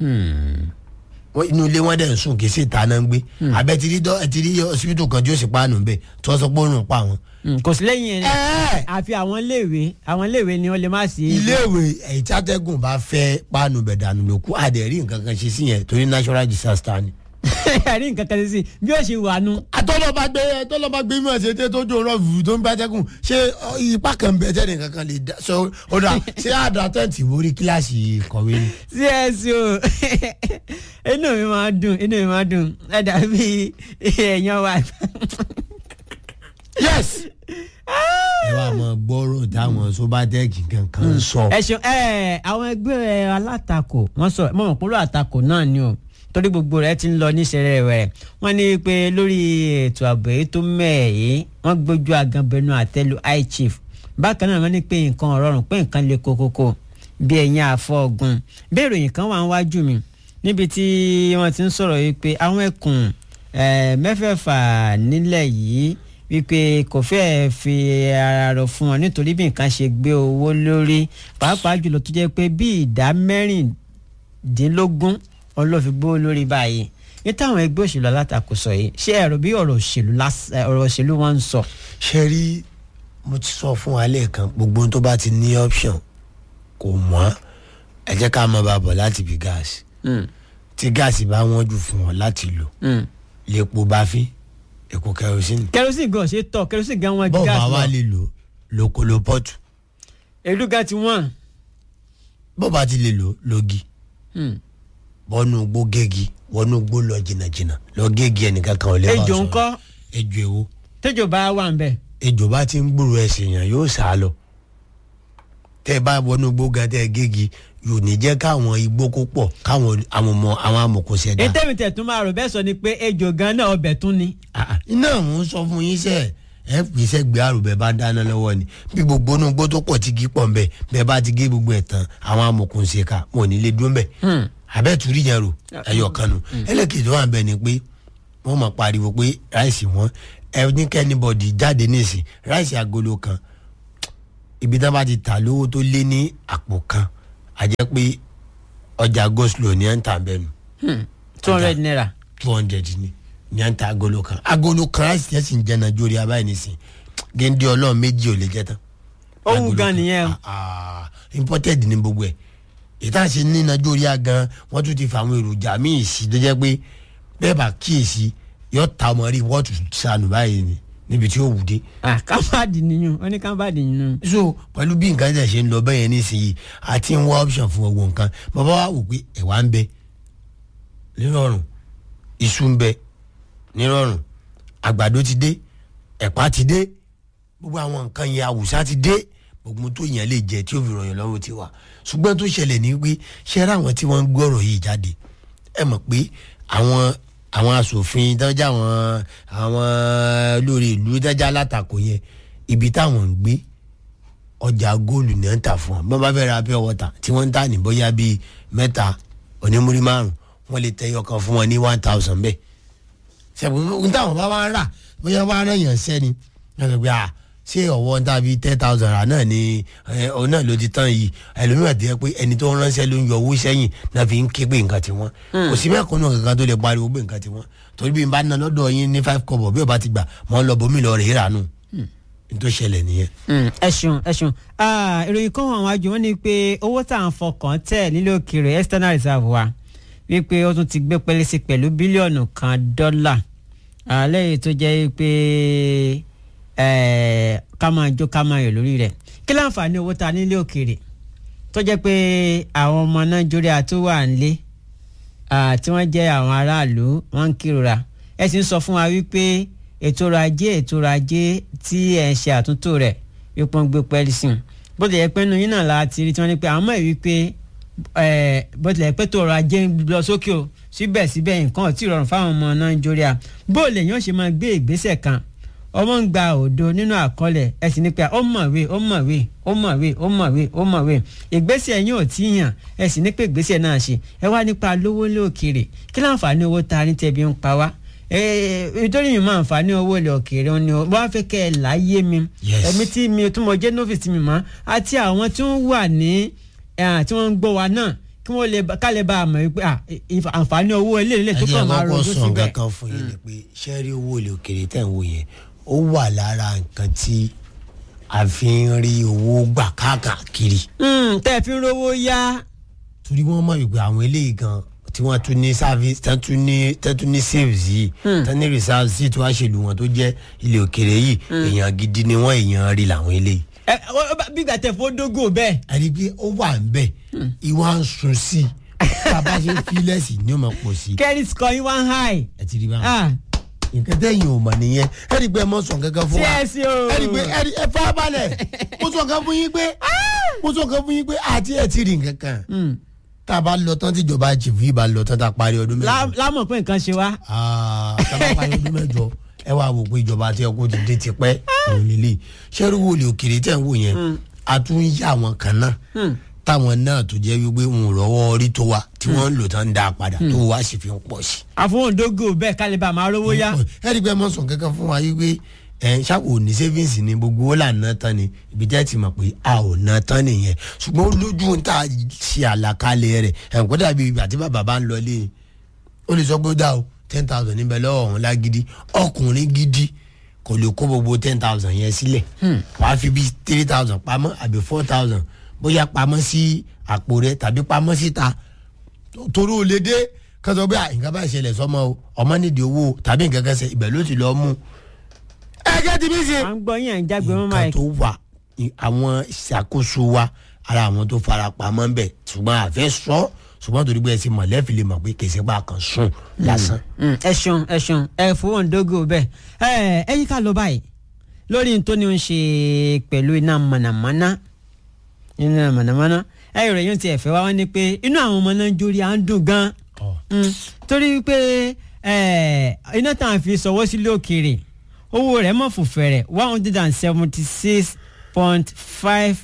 inú ilé wọn dẹ̀ ń sùn kì í sì ta náà ń gbé abẹ́ ti rí dọ́ ti rí ọsibítù kan tí ó sì paanu bẹ́ẹ̀ tí wọ́n sọ pé ó rùn pa wọn. kò sí lẹ́yìn ẹ̀ àfi àwọn iléèwé àwọn iléèwé ni wọ́n lè má sí. iléèwé èyí tí atẹ́gùn bá fẹ́ paanu bẹ̀ dànù ló kú àdẹ̀rí nǹkan kan ṣe sí yẹn torí natural disaster ni. ẹ̀rí nǹkan kan sí bí ó ṣe wà nù. àtọ́lọ́ba gbé àtọ́lọ́ba gbé mímọ̀ ṣe tẹ́ tó jò rọ̀ fùfú tó ń bá tẹ́kùn ṣé ipa kan bẹ tẹ́ nìkan kan lè dá so ó dà ṣé àdá tẹ́ǹtì mórí kíláàsì kọ̀wé ni. csu inú mi máa dùn inú mi máa dùn ẹ dàbí èèyàn wa. yes ẹ wá mọ gbọ́rọ̀ táwọn sóbátẹ́ẹ̀kì kankan sọ. ẹ ṣeun ẹ àwọn ẹgbẹ́ alátakò wọ́n sọ mọ̀ mọ̀ pọ́lọ́ àtakò náà ni o torí gbogbo rẹ̀ ti ń lọ níṣẹ́rẹ́ rẹ̀ wọ́n ní pé lórí ètò ààbò èyí tó mẹ́ẹ̀ yìí wọ́n gbójú aganbẹnu àtẹ́lu high chief bákan náà wọ́n ní pé nǹkan ọ̀rọ̀rùn pé nǹkan le kokoko bí ẹ̀yìn àfọ̀gùn bí ìròyìn kan wà ń wájú mi níbi tí wọ́n ti ń sọ̀rọ̀ yìí pé àwọn ẹkùn mẹ́fẹ̀ẹ̀fà nílẹ̀ yìí wípé kò fẹ́ẹ́ fi ara rọ̀ fún wọn nítorí bí nǹkan ṣe gbé owó lórí pàápàá jùlọ tó jẹ́ pé bí ìdá mẹ́rìndínlógún ọlọ́fi gbó lórí báyìí ní táwọn ẹgbẹ́ òṣèlú alátakò sọ yìí ṣé ẹ̀rọ bí ọ̀rọ̀ òṣèlú ọ̀rọ̀ òṣèlú wọn ń sọ. ṣe rí mo ti sọ fún wa lẹ́ẹ̀kan gbogbo tó bá ti ní option kò wọ́n ẹ jẹ́ ká mọ bàbọ̀ láti bí gáàsì tí gáàsì bá wọ́n jù fún wọn láti lò lèpo bá fi èkó kerosene. kerosene gan ṣe tọ kerosene gan wọn ju gáàsì lọ bọ́ọ̀ bá wà lè lò lókòló pọ́ọ̀tù. èlú gan ti wọ́n. bọ́ọ̀ bá ti lè lò lógi bọ́nú gbó gégi wọnú gbó lọ jìnnàjìnnà lọ gégi ẹnìkan kan ò lè bá ejò ńkọ́ ejò èwo. tẹjọ bá wà ń bẹ. ejò bá ti ń gbúrò ẹsẹ̀ yàn yóò sá lọ tẹ́ ẹ bá wọnú gbó gan tẹ́ ẹ gégi yóò ní jẹ́ káwọn igbó kó pọ̀ káwọn amọ̀mọ̀ àwọn amọ̀kọ̀sẹ̀ dá. ètò ìtẹ̀ tún máa rò bẹ́ẹ̀ sọ ni pé ejò gan náà ọbẹ̀ tún ni. iná mò ń sọ fún yín sẹ́ẹ̀ ẹ pèsè gbé àrùbẹ bá dáná lọ́wọ́ ni bí gbogbo inú gbó tó pọ̀ ti gí pọ̀ nbẹ bẹ́ẹ̀ bá ti gé gbogbo ẹ̀ tán àwọn amọ̀kùnṣe ká wọn ò ní lè dún bẹ̀. abẹ́túrí yẹn rò ẹyọ kan nù ẹlẹ́kejì wà bẹ́ẹ̀ ni pé wọ́n máa pariwo pé ráìsì wọn ẹ ní kẹ́nìbọ̀dì jáde nísìn ráìsì agolo kan ibi tá a bá ti tà lówó tó lé ní àpò kan a jẹ́ pé ọjà goslow ní à ń tà bẹ́ẹ̀ nù two hundred naira. two hundred ni ní à ń ta agolo kan agolo kan láti tẹ́sí ń jẹ́ nàìjíríà abáyé nísìn géńdé ọlọ́run méjì ò lè jẹ́ tán. Ó wù Agolo gan kan. nìyẹn o. Ah, ah, imported ni gbogbo ẹ̀ ìta ṣe ní nàìjíríà gan wọ́n tún ti fa àwọn èròjà míì sí tó jẹ́ pé bẹ́ẹ̀ bá kíyèsí yọ ta ọmọ rí wọ́ọ̀tù sànù báyìí ni níbi tí ó wù dé ah kábàdì nìyẹn ó ní kábàdì nìyẹn. so pẹ̀lú bí nǹkan ṣe ṣe ń lọ bẹ́ẹ̀ yẹn nísìnyí àti ń wá option fún gbogbo nǹkan bàbá wa wò pé ẹ̀wà ń bẹ nírọ̀rùn iṣu ń bẹ nírọ̀rùn àgbàdo ti dé ẹ̀pà ti dé gbogbo àwọn nǹkan yẹn àwùsá ti dé gbogbo tó yẹn lè jẹ tí ó fi rọyìn lọ́rùn ti wà ṣùgbọ́n tó ṣẹlẹ̀ ní pé ṣẹ́rẹ́ àwọn tí wọ́n ń gbọ́rọ̀ yìí jáde ẹ mọ̀ pé àwọn àwọn asòfin dájà àwọn àwọn lórí ìlú dájà látakò yẹn ibi táwọn ń gbé ọjà góòlù ní ń tà fún wọn bí wọn bá fẹ́ ra pure water tí wọ́n ń tà ní bóyá bíi mẹ́ta onímúrí márùn wọ́n lè tẹyọ kan fún wọn ní one thousand bẹ́ẹ̀ sẹ́gun ní táwọn bá wá ń rà bóyá wọ́n á rán yàn sẹ́ni wọ́n sọ pé à ṣé ọ̀wọ́ ń tàbí ten thousand rà náà ni ẹ, òun náà ló ti tán yìí ẹlòmíràn ti yẹ pé ẹni tó ń ránṣẹ́ ló ń yọ owó sẹ́yìn náà fi ń ké pé nǹkan ti wọ́n kò sí mẹ́kànnù kankan tó lè pariwo pé nǹkan ti wọ́n torí bí n bá ná lọ́dọ̀ yín ní five kọ́bọ̀ bí o bá ti gbà mọ́ ń lọ bómi lọ rèé rà nù ní tó ṣẹlẹ̀ nìyẹn. Mm, ẹ ṣeun ẹ ṣeun Ah, ìròyìn kan àwọn àjò wọn ni pé owó tá à ń fọkàn tẹ̀ nílé òkèèrè external reserve wa wípé ó tún ti gbé pẹ́lẹ́ sí pẹ̀lú bílíọ̀nù kan dọ́là lẹ́yìn tó jẹ́ pé eh, ká máa jó ká máa yọ̀ lórí rẹ̀ kí láǹfààní owó tá a nílé òkèèrè tó jẹ́ pé àwọn ọmọ nàìjíríà tó wà nílé ah, tí wọ́n jẹ́ àwọn aráàlú wọ́n ń kírora ẹ sì ń sọ fún wa wípé ètò ọrọ̀ ajé ètò ọrọ̀ ajé tí ẹ̀ ń ṣe àtúntò rẹ̀ wípé wọ́n gbé pẹ́ẹ́lí sí i bó tilẹ̀ pẹ́ nu yín náà la ti rí tí wọ́n ní pé àwọn mọ̀ wípé ẹ̀, bó tilẹ̀ pẹ́ tó ọrọ̀ ajé ń lọ sókè o síbẹ̀síbẹ̀ nǹkan ò tí ì rọrùn fáwọn ọmọ nàìjíríà bó lè yàn ṣe máa gbé ìgbésẹ̀ kan ọmọ ń gba òdo nínú àkọọ́lẹ̀ ẹ sì ní pé ó mọ̀wé ó mọ̀wé ó mọ̀wé ó mọ̀wé ó mọ̀wé ìgbésẹ̀ yín ò tí ì yàn ẹ sì ní pé ìgbésẹ̀ náà ṣe ẹ wá nípa lówó lókèrè kí láǹfààní owó ta ní tẹ̀bí ń pa wá nítorí mi máa ń fa ní owó ilẹ̀ òkèèrè ni wọ́n á fẹ́ kẹ́ ẹ láyé mi Yes. ẹ̀mí tí mi tún mọ jẹ́ novice mi mọ́ àti àwọn tí wọ́n wà ní eh, tí wọ́n ń gbọ́ wa náà kí wọ́n lè bá- ká lè bá a mọ̀ wípé ah, ìfà- àǹfààní owó ilé ilé tó ẹ jẹ́ kàn máa kọ́kọ́ rojú sọ síbẹ̀. nǹkan kan fún yín ni pé ṣẹ́ẹ́rì owó ilé òkèrè tẹ̀ ń wò yẹn ó wà lára nǹkan tí a fi ń rí owó gbà káàkiri Mm, tẹ́ ẹ fi ń rówó yá torí wọ́n mọ̀ wípé àwọn eléyìí gan tí wọ́n tún ní service tán tún ní tán tún ní saves yìí tán ní reserves yìí tí wọ́n á ṣèlú wọn tó jẹ́ ilé òkèrè yìí èèyàn gidi ni wọ́n èèyàn rí làwọn eléyìí ẹ ọ- ọ- bí gbà tẹ fó dógò bẹ́ẹ̀. àti pé ó wà ń bẹ̀ ìwà ń sun sí i bàbá ṣe fílẹ̀sì ni ó máa pọ̀ sí i credit score yín one high. ẹ ti rí báwọn Ah, nǹkan tẹ́yìn ò mọ̀ nìyẹn ẹ rí i pé ẹ mọ̀ sàn kankan fún wa TSC o. ẹ rí i pé ẹ rí ẹ fara balẹ̀ mo sọ kan fún yín pé mo sọ kan fún yín pé àti ẹ ti rí nǹkan kan mm. tá a bá lọ tán tíjọba jìbù yìí bá lọ tán tá a parí ọdún Lá- mẹ́jọ lámọ̀ pé nǹkan ṣe wá. Ah, tá a bá parí ọdún mẹ́jọ ẹ wá wò pé ìjọba àti ẹkọ ti dé tipẹ́ òun nílé sẹ́rù wo lè òkèrè tẹ̀ ń wò yẹn a tún ń yá àwọn kan náà Mm. táwọn náà tó jẹ́ wípé ń rọ́wọ́ orí tó wa tí wọ́n ń lò tán ń dá a padà tó wá sì fi ń pọ̀ sí i àfọwọ́n dógò bẹ́ẹ̀ ká lè bá a máa rówó yá. ẹ rí i pé ẹ mọ sọ kankan fún wa yìí pé ẹ ṣàkó ní savings ni gbogbo ó là ná tán ni ibi jẹ́ ti mọ̀ pé a ò ná tán nìyẹn ṣùgbọ́n ó lójú ń tà ṣe àlàkalẹ̀ rẹ̀ ẹ̀ ń kó dàbí ìgbà tí bàbá bá ń lọ lé ó lè sọ pé ó dà o ten thousand níbẹ̀ lọ́wọ́ ọ̀hún lágídí ọkùnrin gidi kò lè kó gbogbo ten thousand yẹn sílẹ̀ wàá fi bíi three thousand pamọ́ àbí four thousand bóyá pamọ́ sí àpò rẹ tàbí pamọ́ síta torí o lè dé kí wọ́n sọ pé à, nǹkan bá ṣẹlẹ̀ sọ́mọ o ọmọ nídìí owó o tàbí nǹkan kan ṣe ibẹ̀ ló ti lọ́ọ́ mú. ẹgẹ́ ti bí ṣe. à ń gbọ́ yín à ń jágbe mọ́ máa nǹkan tó wà ní àwọn ìṣàkóso wa ara àwọn tó fara pamọ́ ń bẹ̀ ṣùgbọ́n àfẹ́ sọ ṣùgbọ́n torí pé ẹ ti mọ̀lẹ́fì lè mọ̀ pé kèsì pa kan sùn lásán. Mm, ẹ ṣeun ẹ ṣeun ẹ fowó dógò bẹ́ẹ̀ ẹ ẹ yí ká lọ báyìí lórí n tó ní ń ṣe pẹ̀lú iná mọ̀nàmọ́ná iná mọ̀nàmọ́ná ẹ ìròyìn ti ẹ̀fẹ́ wá wọ́n ní pé inú àwọn ọmọ nàìjíríà ń dùn gan Mm, torí pé ẹ, iná tá à ń fi sọwọ́ sílé òkèèrè owó rẹ̀ mọ̀ fòfẹ̀rẹ̀ one hundred and seventy six point five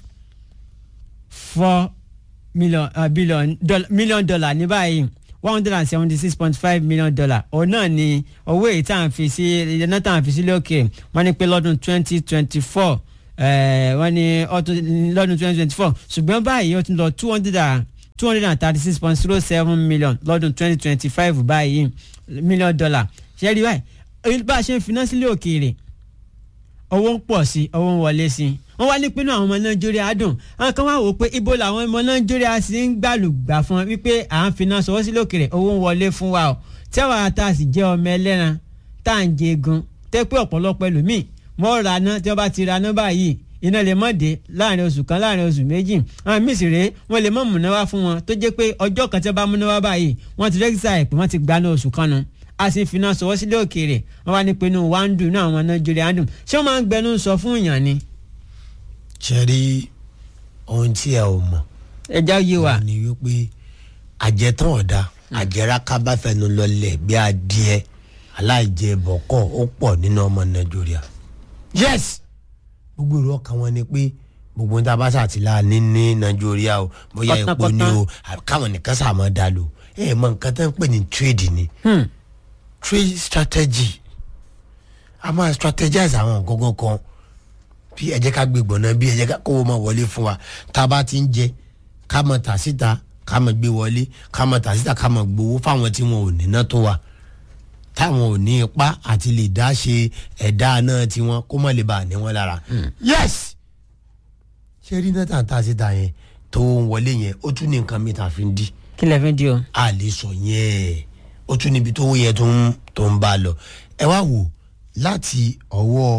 four million uh, billion dollar million dollar ní báyìí one hundred and seventy six point five million dollar òun náà ni owó èyí tá à ń fi sí iná tá à ń fi sílé òkè wọ́n ní pé lọ́dún twenty twenty four eh, wọ́n ní ọdún lọ́dún twenty twenty four ṣùgbọ́n báyìí ó ti lọ two hundred and two hundred and thirty six point zero seven million lọ́dún twenty twenty five báyìí million dollar ṣe rí báyìí bá a ṣe ń finá sílé òkèèrè owó ń pọ̀ sí owó ń wọlé sí wọ́n wá ní pinnu àwọn ọmọ nàìjíríà dùn àwọn kan wá wò ó pé ibo làwọn ọmọ nàìjíríà sì ń gbàlùgbà fún wọn wípé à ń finá sọwọ́ sílé òkèèrè owó ń wọlé fún wa o tí àwọn ata sì jẹ́ ọmọ ẹlẹ́ran tá à ń jẹ egun tẹ́ pé ọ̀pọ̀lọpọ̀ ẹlòmíì mọ́ ra ná tí wọ́n bá ti ra ná báyìí iná lè mọ̀ dé láàrin oṣù kan láàrin oṣù méjì àwọn míì sì rèé wọ́n lè mọ̀ múná wá fún wọn tó jẹ́ pé ọjọ́ kan tí wọ́n bá múná wá báyìí wọ́n ti rẹ́gísà ẹ̀ pé wọ́n ti gbaná oṣù kan nu a sì fi náà sọwọ́ sílé òkèèrè wọ́n wá ní pinnu wá ń dùn náà àwọn nàìjíríà dùn ṣé wọ́n máa ń gbẹnu sọ fún èèyàn ni. ṣe rí ohun tí ẹ ò mọ̀ ẹja yé wa. ni wípé àjẹtán ọ̀dà àjẹrà kábàfẹ́nu lọlẹ̀ bí adìẹ aláìjẹ bọ̀kọ̀ ó pọ̀ nínú ọmọ nàìjíríà. yes gbogbo ìrọ̀ kan wọn ni pé gbogbo ní tabasa àti láàánú ní nàìjíríà o bóyá epo ni o káwọn nìkan sàmọ́ dá lò ẹ mọ nǹkan tó ń pè ní trade ni Hmm. trade strategy a máa strategize àwọn nǹkan kan bí ẹ jẹ́ ká gbé gbọ̀nà bí ẹ jẹ́ ká kówó máa wọlé fún wa tá a bá ti ń jẹ ká mọ̀ tà síta ká mọ̀ gbé wọlé ká mọ̀ tà síta ká mọ̀ gbowó fáwọn tí wọn ò níná tó wa táwọn ò ní ipá àti lè dá ṣe ẹ̀dá náà tiwọn kó mọ̀ lè bá a ní wọn lára. yes ṣé rí náà tà ń tà síta yẹn tó ń wọlé yẹn ó tún ní nǹkan mi tà fi ń dí kí lè fi di o. a lè sọ yẹn ó tún níbi tó yẹ tó ń tó ń bá a lọ ẹ wá wò láti ọwọ́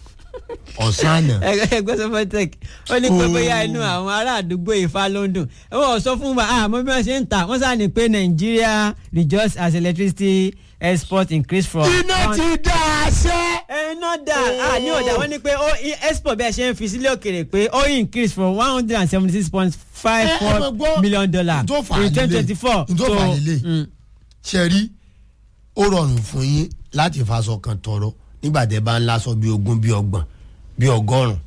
ọ̀sán àná ẹgbẹ́ sọfọ́tẹ́k ó ní pé bóyá inú àwọn ará àdúgbò Ifá ló ń dùn wọ́n sọ fún wa àmọ́ bí wọ́n ṣe ń tà wọ́n sá ní pé Nigeria rejoice as electricity export increase from. iná ti dá a ṣe. iná dà á ní ọ̀dà wọ́n ní pé ó export bẹ́ẹ̀ ṣe ń fi sílé òkèrè pé ó increase from one hundred and seventy six point five ẹ four mọ̀ gbọ́, million dollar n tó fà á in twenty lélẹ̀, twenty four. n tó fà á lélẹ̀. ṣe rí ó rọrùn fún yín láti faṣọ kan tọrọ nígbà tẹ bá ń láṣọ bíi ogún bíi ọgbọ̀n bíi ọgọ́rùn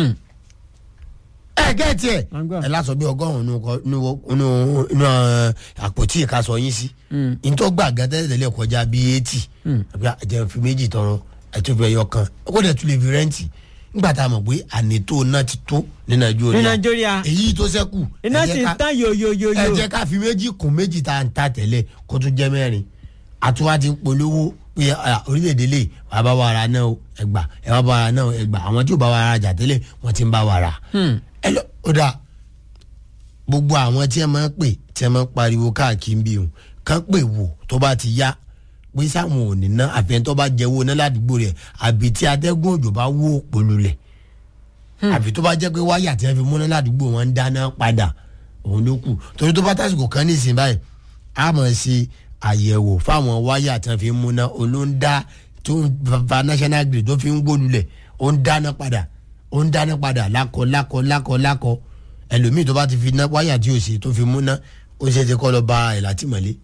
ẹ gẹ́ẹ̀tì ẹ̀ Wọ́n gbọ́. ẹ láṣọ bíi ọgọ́rùn nínú inú àpótí ìkasọ yín sí nítorí gbà gẹ́tẹ́ tẹ́lẹ̀ kọjá bíi eighty àbí àjẹun fi méjì tọrọ ẹtúfẹ́ ẹyọ kan ó dẹ̀ tún lè fi rẹ́ǹtì nígbà tá a mọ̀ pé ànító náà ti tó ní nàìjíríà ní Nàìjíríà èyí tó ṣẹ́kù iná ẹ jẹ́ sì ń ká- tán yoyoyoyo. ẹ jẹ́ ká fi méjì kún méjì tá à ń ta tẹ́lẹ̀ kó tún jẹ́ mẹ́rin àtúwá ti ń polówó pé ah, orílẹ̀-èdè lè wà bá wa ra náà o, ẹgbà ẹ wá bá wa ra náà o, ẹgbà àwọn tí ò bá wa ra jà tẹ́lẹ̀ wọ́n ti ń bá wa ra. ẹ lọ ó dà gbogbo àwọn tí ẹ máa ń pè tí ẹ máa ń pariwo káàkiri bí o kàn pè wò tó bá ti yá pé sáwọn ò ní ná àfihàn tó bá jẹ́wọ́ ná ládùúgbò rẹ̀ àbí tí atẹ́gùn òjò bá wó polulẹ̀ àbí tó bá jẹ́ pé wáyà tí wọ́n fi múná ládùúgbò wọn ń dáná padà òun ló kù torí tó bá tásìkò kan ní ìsìn báyìí a máa ṣe àyẹ̀wò fáwọn wáyà tí wọ́n fi múná olóńdá tó ń fa national grid tó fi ń gbólulẹ̀ ó ń dáná padà ó ń dáná padà lákọ lákọ lákọ lákọ ẹlòmíì tó bá ti fi ná wáyà tí ò ṣe tó fi múná ó ṣe é ti kọ́ lọ ba ẹ̀ látìmọ́lé.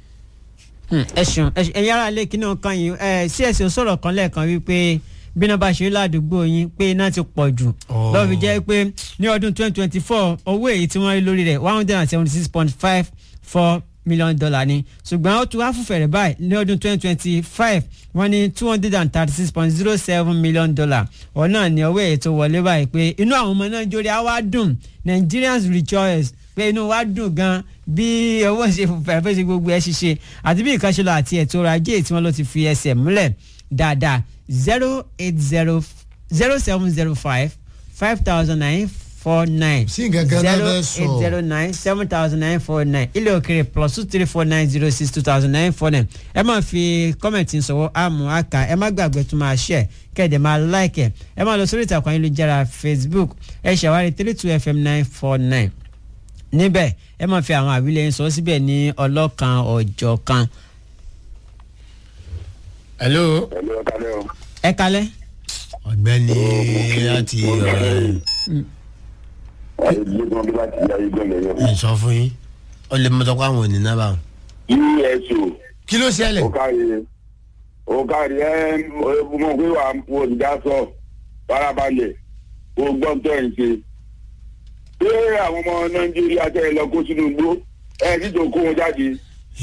Hmm, ẹ ṣeun ẹ ṣeun, ẹ̀yin ará ilé kínní kan yìí ẹ csc sọ̀rọ̀ kan lẹ́ẹ̀kan wípé bí iná bá ṣe rí ládùúgbò yín pé iná ti pọ̀ jù Oh. lọ́ọ́ fi jẹ́ pé ní ọdún twenty twenty four owó èyí tí wọ́n rí lórí rẹ̀ one hundred and seventy six point five four million dollar ni ṣùgbọ́n ó tún wá fún fẹ̀rẹ̀ báyìí ní ọdún twenty twenty five wọ́n ní two hundred and thirty six point zero seven million dollar ọ̀ náà ní owó èyí tó wọlé báyìí pé inú àwọn ọmọ Nàìjíríà wá dùn Nigerians rejoice pé inú wa dùn gan bí owó ṣe fẹ́ fẹ́ ṣe gbogbo ẹ̀ ṣiṣẹ́ àti bí nǹkan ṣe lọ àti ètò ọrọ̀ ajé tí wọ́n ló ti fi ẹsẹ̀ múlẹ̀ dáadáa zero eight zero zero seven zero five five thousand nine four nine Sí nǹkan kan náà zero fẹ́ sọ. eight zero nine seven thousand nine four nine ilé òkèrè plus two three four nine zero six two thousand nine four nine ẹ máa fi kọ́mẹ̀ntì sọ̀wọ́ àmú àkà ẹ má gbàgbé tó máa share kẹ́ẹ̀dẹ̀ máa like ẹ̀ ẹ máa lọ sórí ìtàkùn ayélujára Facebook ẹ ṣàwárí three two fm nine four nine níbẹ̀ ẹ máa fi àwọn àwílẹ̀ yín sọ síbẹ̀ ní ọlọ́kan ọ̀jọ̀ kan. hello. pẹ̀lú ọ̀kadà o. ẹ kalẹ́. ọ̀gbẹ́ni láti ọ̀rẹ́ ayé gbẹ́gbọ́n bí láti yá ayé gbẹ́gbẹ́ yẹn. ẹ̀ sọ fún yín ó lè mọ́tò kó àwọn òní náà bá wọn. eso kí ló ṣẹlẹ̀. ọ̀kadì ọ̀kadì ẹ̀ mo pé wà á fò ìdá sọ farabalẹ̀ kó gbọ́n tó ẹ̀ ń ṣe. ṣé àwọn ọmọ nàìjíríà tẹ̀ lọ kó sínú igbó ẹ̀ níjọ kó wọn jáde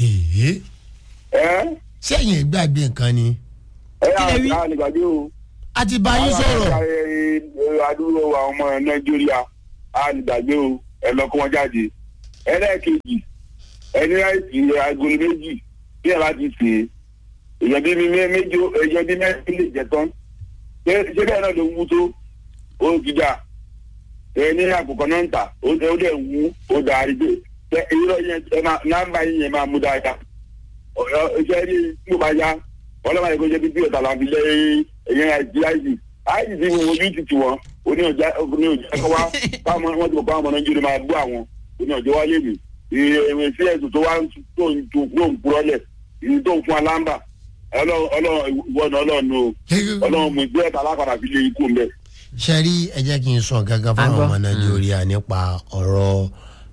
èyí ẹ̀ sẹ́yìn ìgbàgbé nǹkan ni ẹ̀ Kí lẹ wí? àgbà nígbàdé o a ti bá yín sọ̀rọ̀. àdúró àwọn ọmọ nàìjíríà á lè gbàgbé o ẹ lọ kó wọn jáde ẹlẹ́ẹ̀kejì ẹni láìsí agolo méjì bí ẹ bá ti sè é èèyàn bíi mi méjì èèyàn bíi mẹ́rin lè jẹ tán ṣé ṣé bẹ́ẹ̀ náà ló wú tó ó ti dà ẹ ní àkùkọ náà ń tà ó ó dẹ̀ wú ó dà á rí pé ṣé irọ́ yẹn ẹ máa nọ́mbà yín yẹn máa mú dáadáa ọ̀rọ̀ iṣẹ́ rí tó bá yá ọlọ́mọ yẹn kó jẹ́ bíbí ọ̀tà làwọn fi lé ẹ̀yẹn àìsí àìsí àìsí ti wo ojú ti tì wọ́n oní ọjà oní ọjà ẹ̀kọ́ wá báwọn wọ́n ti bọ̀ báwọn ọmọ nàìjíríà máa gbọ́ àwọn oní ọjọ́ wálé mi ìwé sí ẹ̀sùn tó wá tó ń tó ń kúrọ́lẹ̀ ìyí tó ń fún alámbà ọlọ́run ìwọ́nà ọlọ́run o ọlọ́run mú ìgbé ẹ̀ta alápàdà fi lé ikú mbẹ́. ṣe rí ẹ jẹ́ kí n sọ gángan fún àwọn ọmọ nàìjíríà nípa ọ̀rọ̀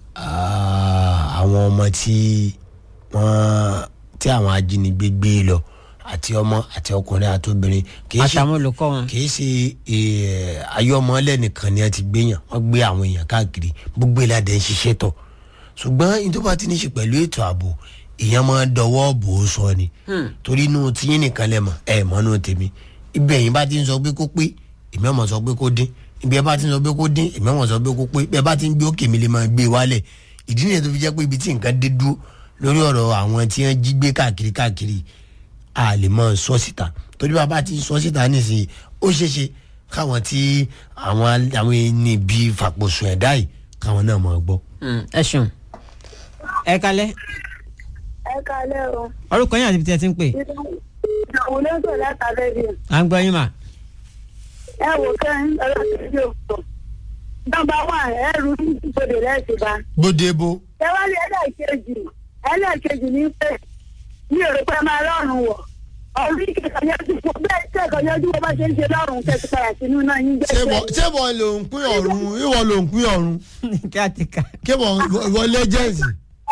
ah, àwọn ọmọ tí wọ́n tí àwọn ajínigbé gbé lọ àti ọmọ àti ọkùnrin àti obìnrin kì í ṣe àtàwọn olùkọ́ wọn. kì í ṣe eh, ayọ́mọlẹ̀ nìkan ni ẹ ti gbéyàn wọ́n gbé àwọn èèyàn káàkiri gbogbo ìlàdẹ̀ ń ṣiṣẹ́ tọ̀ ṣùgbọ́n ní tó bá ti ní ṣe pẹ̀lú ètò ààbò èèyàn máa ń dọwọ́ bò ó sọ ni torí inú tiyín nìkan lẹ̀ mọ̀ ẹ̀ mọ́ inú tèmi ibi ẹ̀yìn bá ti ń sọ pé kó pé èmi ọmọ sọ pé kó dín ibi ẹ bá ti ń sọ pé kó dín èmi ọmọ sọ pé kó pé bẹ́ẹ̀ bá ti ń gbé òkè mi lè máa gbé wálẹ̀ ìdí nìyẹn tó fi jẹ́ pé ibi tí nǹkan dé dúró lórí ọ̀rọ̀ àwọn tí wọ́n jí gbé káàkiri káàkiri a lè mọ sọ síta torí bàbá ti sọ síta nísìnyí ó ṣeéṣe káwọn tí àwọn àwọn ẹni bíi fàpọ̀sùn ẹ̀dá yìí káwọn náà máa gbọ́. Mm, ẹ ṣeun ẹ kalẹ ẹ kalẹ́ o orúkọ yín àti ibi tí ẹ ti ń pè ìdààmú lẹ́sọ̀ láta rẹ́díò à ń gbọ́ yín mà. ẹ wò kẹ́hìn ọlọ́sọ̀rọ̀ òkò nọ́mbà wà ẹrù ìbòdè lẹ́sìn bá gbódebo ẹ wá ní ẹlẹ́ẹ̀kejì ẹlẹ́ẹ̀kejì ní pé mi ò rò pé máa lọ́rùn wọ̀ ọ̀run ìkẹ̀kọ̀ yẹjú fún bẹ́ẹ̀ kẹ́kọ̀ọ́ yẹjú bó bá ṣe ń ṣe lọ́rùn kẹ́kọ̀ padà sínú náà yín jẹ́ ṣé wọ́n ló ń pín ọ̀run ìwọ ló ń pín ọ̀run kí á ti kà. kí wọ́n ìwọ lẹ́jẹ̀nsì.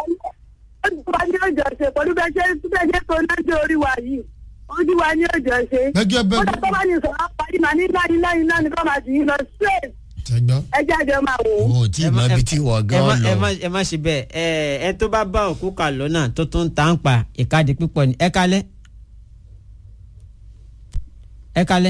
wa ní òjò ṣe pẹ̀lú bẹ́ẹ̀ ṣe bẹ́ẹ̀ ṣe tó lójú orí wa yìí ojú wa ní òjò ṣe. gẹ́gẹ́ ó bẹ́ẹ̀ dà tó bá ní sọ̀rọ̀ àpárí màá ní láyé láyé náà ní kó máa sì yín lọ straight tẹ́gbọ́n. ẹ jáde máa wò ó. o tí ì mọ ibi tí wọ́n ẹ gan má- ẹ lọ. má- ẹ má ṣe bẹ́ẹ̀ ẹ ẹ tó bá bá òkú kà lọ́nà tó tún ń ta ń pa ìkadì pípọ̀ ni ẹ kalẹ́ ẹ kalẹ́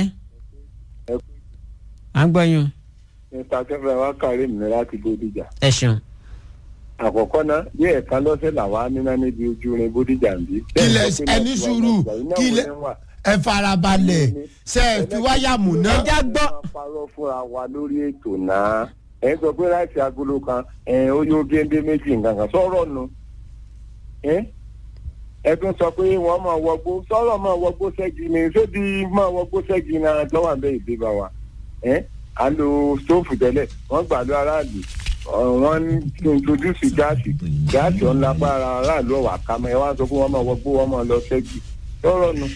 à ń gbọ́ yín o. mr kẹfẹ wa kárí mi láti bódìjà ẹ ṣeun àkọ́kọ́ náà bí ẹ̀ka lọ́sẹ̀ làwa níná níbi ojú rin bódìjà ń bí. kílẹ̀ ẹni sùúrù kílẹ̀ ẹ farabalẹ̀ ṣe é fi wáyà mú ná. ẹ já gbọ́. wọ́n parọ́ fúnra wa lórí ètò náà ẹ̀ ń sọ pé láìsí agolo kan ẹ̀ ó yóò géńdé méjì nǹkan kan sọ̀rọ̀ nu ẹ̀ ẹ tún sọ pé wọ́n máa wọgbó sọ̀rọ̀ máa wọgbó ṣẹ́gi ni sóbi máa wọgbó ṣẹ́gi náà lọ́wọ́ àbẹ́ ìdíbà wa ẹ̀ à ń lo stóòfù tẹ́lẹ̀ wọ́n gbà lọ aráàlú ọ̀, wọ́n ń introduce gáàsì gáàsì ọ̀nà lágbára aráàlú ọ̀wà kámẹ́ ẹ wá sọ pé wọ́n máa wọgbó wọ́n máa lọ ṣẹ́gi sọ̀rọ̀ nu.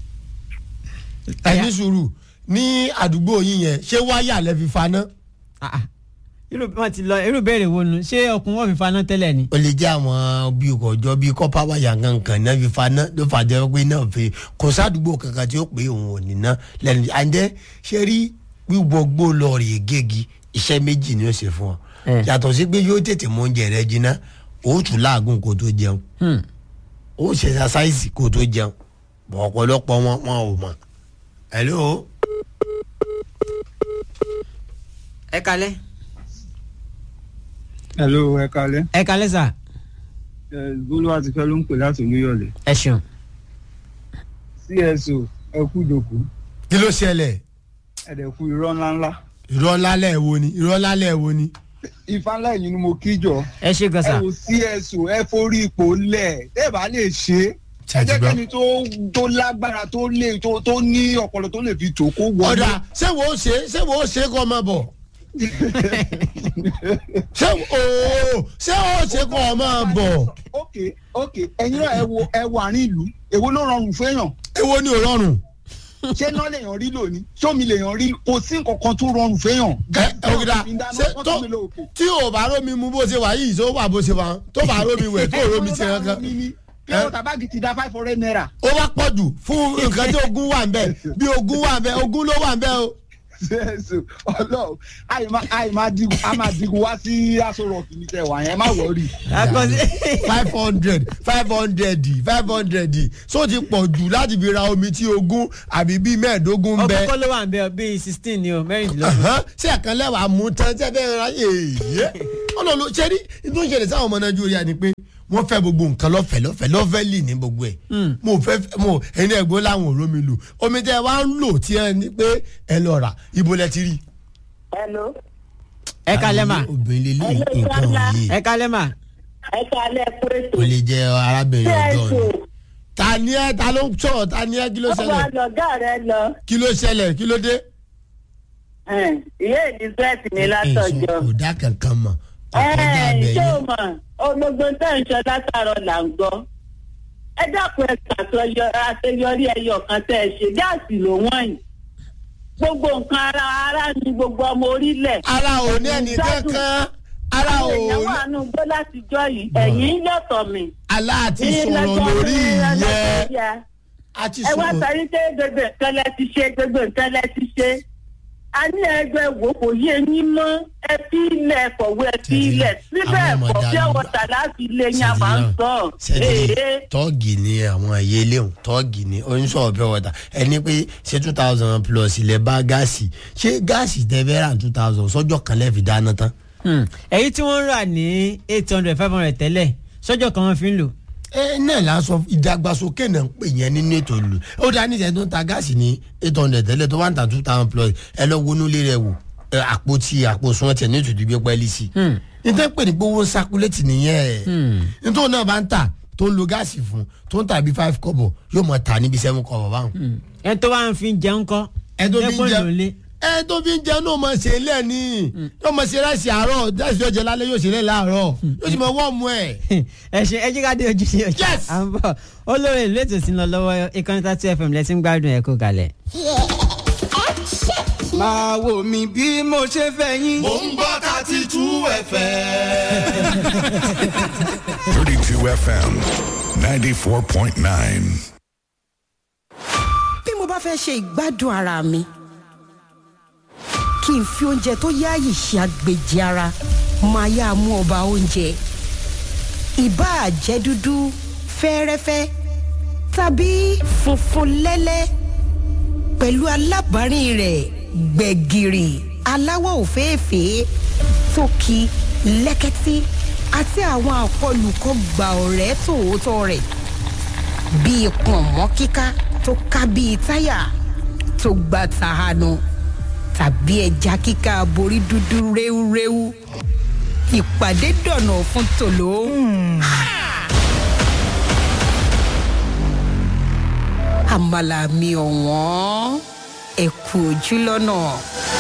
ẹni sùúrù ní àdúgbò yín yẹn ṣé wáyà lẹ fi faná. Ah, ah. irú wọn ti lọ irú béèrè wo nu ṣé ọkùn wọn fi faná tẹ́lẹ̀ ni. ó lè jẹ́ àwọn bíi ọjọ́ bíi kọ́pá wáyà kankan náà fi faná ló fàjẹ́ pé náà fi kò sádùúgbò kankan tí ó pé òun ò ní ná lẹ́nu àǹjẹ́ ṣe rí wíwọ gbó lọ rè gégi iṣẹ́ méjì ni ó ṣe fún ọ Eh. yàtọ̀ sí pé yóò tètè mú oúnjẹ rẹ jiná ó tún láàgùn kó tó jẹun Hmm. ó ṣe ṣaṣáìsì kó tó jẹun bọ̀ ọ̀pọ̀lọpọ̀ wọn wọn ò mọ̀ hello ẹ kalẹ́ hello ẹ kalẹ ẹ kalẹ́ sà ẹ bólúwa ti fẹ́ ló ń pè láti olúyọ̀lé ẹ ṣeun. cso ẹ kú ìdòkú kí ló ṣẹlẹ̀ ẹ dẹ̀ kú irọ́ ńláńlá irọ́ lálẹ́ wo ni irọ́ lálẹ́ wo ni. ifá ńlá ẹ̀yìn ni mo kí jọ ẹ ṣe gan ẹ sà. wo cso ẹ forí ipò lẹ̀ tẹ́ ẹ bá lè ṣe é ẹ jẹ́ Ṣàtìgbọ́. kẹ́ni tó tó lágbára tó lè tó tó ní ọpọlọ tó lè fi tò kó wọlé. ọ̀dà ṣé wo ṣe ṣé wo ṣe kọ́ ọmọ bọ̀ ṣé ooo ṣé o ṣe kọ́ ọmọ bọ̀ ok ok ẹ̀yin náà ẹ wo ẹ wo àárín ìlú èwo ló rọrùn fẹ́yàn èwo ni ò rọrùn. ṣé náà lèèyàn rí lónìí sómi lèèyàn rí kò sí nǹkan kan tó rọrùn fẹ́yàn. ẹ ògìdá ṣé tó tí o bá rómi mu bó ṣe wà yìí tó wà bó ṣe wà tó bá rómi wẹ̀ tó rómi ṣe kankan kí ló tàbáàgì ti da five hundred naira. ó wá pọ̀ jù fún nǹkan tí ogun wà ń bẹ̀ bí ogun wà ń bẹ̀ ogun ló wà ń bẹ̀ o ṣẹ́ẹ̀sì ọlọ́run àì máa digun a máa digun wá sí aṣọ rọ̀kì ní tẹ̀wá yẹn má wọ̀ọ́rì. akọsí five hundred five hundred five hundred so ti pọ̀ jù láti fi ra omi tí ogún àbí bíi mẹ́ẹ̀ẹ́dógún ń bẹ. ọkọ ló wà ń bẹ ọ bíi sixteen ni o mẹ́rìndínlógún. Ahán, ṣé ẹ̀kan lẹ́wà mú tán tí ẹ fẹ́ ra yèèyé ọlọ́run ṣe rí tó ń ṣẹlẹ̀ sáwọn ọmọ nàìjíríà ni pé wọ́n fẹ́ gbogbo nǹkan lọ́fẹ̀ẹ́ lọ́fẹ̀ẹ́ lọ́fẹ̀ẹ́ lì ní gbogbo ẹ̀ mo fẹ́ mo ẹni ẹ̀gbọ́n láwọn òró mi lò omi tẹ́ ẹ wá ń lò tí ẹ ní pé ẹ lọ rà ibo lẹ ti rí. hello ẹ kalẹ́ mà obìnrin lè lè Hello, nǹkan Sala. yìí ẹ kalẹ́ mà. ẹ kalẹ̀ pé ètò o lè jẹ arábìnrin ọjọ́ ṣẹ́ẹ̀sì ni. ta ni ẹ ta ló ń sọ̀rọ̀ ta ni ẹ kí ló ọba ṣẹlẹ̀ lọ̀gá rẹ lọ kí ló ṣẹlẹ̀ kí ló dé. ẹn, ìyá elizabeth ní látọjọ kò dá kankan mọ̀ ọkọjá ẹn, abẹ ṣé o yẹn. mọ̀ ológbó tẹ̀ ń sọ látàrọ̀ là ń gbọ́ ẹ dákun ẹ ṣàtọyọ àṣeyọrí ẹyọ kan tẹ́ ẹ ṣe gáàsì ló wọ́n yìí gbogbo nǹkan ara ara ni gbogbo ọmọ orílẹ̀ ara ò ní ẹnì kankan ara ò àwọn èèyàn ní wà nù gbọ́ látijọ́ yìí ẹ̀yìn yọ̀tọ̀ mi. aláàtì Ní sọ̀rọ̀ lọ́jọ́ lórí ní ìyẹn Nàìjíríà. àti ẹ wá sọ̀rọ̀ sọ wípé gbogbo nǹkan lẹ ti ṣe gbogbo nǹkan lẹ ti ṣe a ní ẹgbẹ́ wo kò yé yín mọ́ ẹ fi ilẹ̀ kọ̀wé ẹ fi Ṣèdí, ilẹ̀ síbẹ̀ àwọn ọmọ kọ̀ dàlú- fẹ́ wọ̀tà láti ilé yín a máa ń sọ sẹ́ni ee tọ́ọ̀gì ni àwọn ẹ̀yẹ léwu tọ́ọ̀gì ni oníṣòwò pure water ẹni pé ṣé two thousand plus ilẹ̀ bá gáàsì ṣé gáàsì tẹ fẹ́ rà two thousand sọ́jọ́ kan lẹ́ẹ̀fi dáná tán. Hmm. èyí tí wọ́n ń rà ní eight hundred five hundred tẹ́lẹ̀ sọ́jọ́ kan wọ́n fi ń lò. ẹ náà la sọ ìdàgbàsókè náà ń pè yẹn nínú ètò ìlú ó dá níṣẹ́ tó ń ta gáàsì ní eight hundred tẹ́lẹ̀ tó wá ń ta two thousand plus ẹ lọ wọnú ilé rẹ wò ẹ, àpò tí àpò sún ọtí ẹ ní ìtòjú gbé pẹ́ẹ́lí sí i nítorí pé ní gbowó ń sakuléètì nìyẹn nítorí náà bá ń tà tó ń lo gáàsì fún tó ń tà bí five kọ́bọ̀ yóò mọ̀ tà níbi seven kọ́bọ̀ báwọn. ẹ tó wá ń fi jẹun kọ́ ẹ tó fi ń lẹ́pọ̀ jẹ lólé. ẹ tó fi ń jẹ náà mọ̀ ṣe lẹ́ni yóò mọ̀ ṣe ráìsì àárọ̀ ráìsì ọ̀jẹ̀ lálẹ́ yóò ṣe lẹ́ láàárọ̀ yóò sì mọ̀ wọ́ọ̀mù ẹ̀. ẹ ṣe ẹ jí ká dé ojúṣe ọjà Yes! à ń bọ̀ olórí ìlú ètò sí ń lọ lọ́wọ́ ìkànnì tàtí fm lẹ́tí ń gbádùn ẹ̀ kó kalẹ̀. máa wò mí bí mo ṣe fẹ́ yín. Mo ń gbọ́ thirty two FM. 32 FM 94.9. bí mo bá fẹ́ ṣe ìgbádùn ara mi kí n fi oúnjẹ tó yáàyè ṣe àgbèjì ara máa yá mú ọba oúnjẹ ìbáà jẹ́ dúdú fẹ́ẹ́rẹ́fẹ́ tàbí funfun lẹ́lẹ́ pẹ̀lú alábàárìn rẹ̀ gbẹ̀gìrì aláwọ̀ òféèfé tókì lẹ́kẹ́tí àti àwọn àkọlùkọ gbà ọ̀rẹ́ tòótọ́ rẹ̀ bíi pọ̀nmọ́ kíká tó ká bíi táyà tó gba tàhánu tàbí ẹja kíká borí dúdú réwúréwú ìpàdé dọ̀nà fún tòló. Ha! àmàlà mi ọ̀wọ́n ẹ̀kú ojú lọ́nà.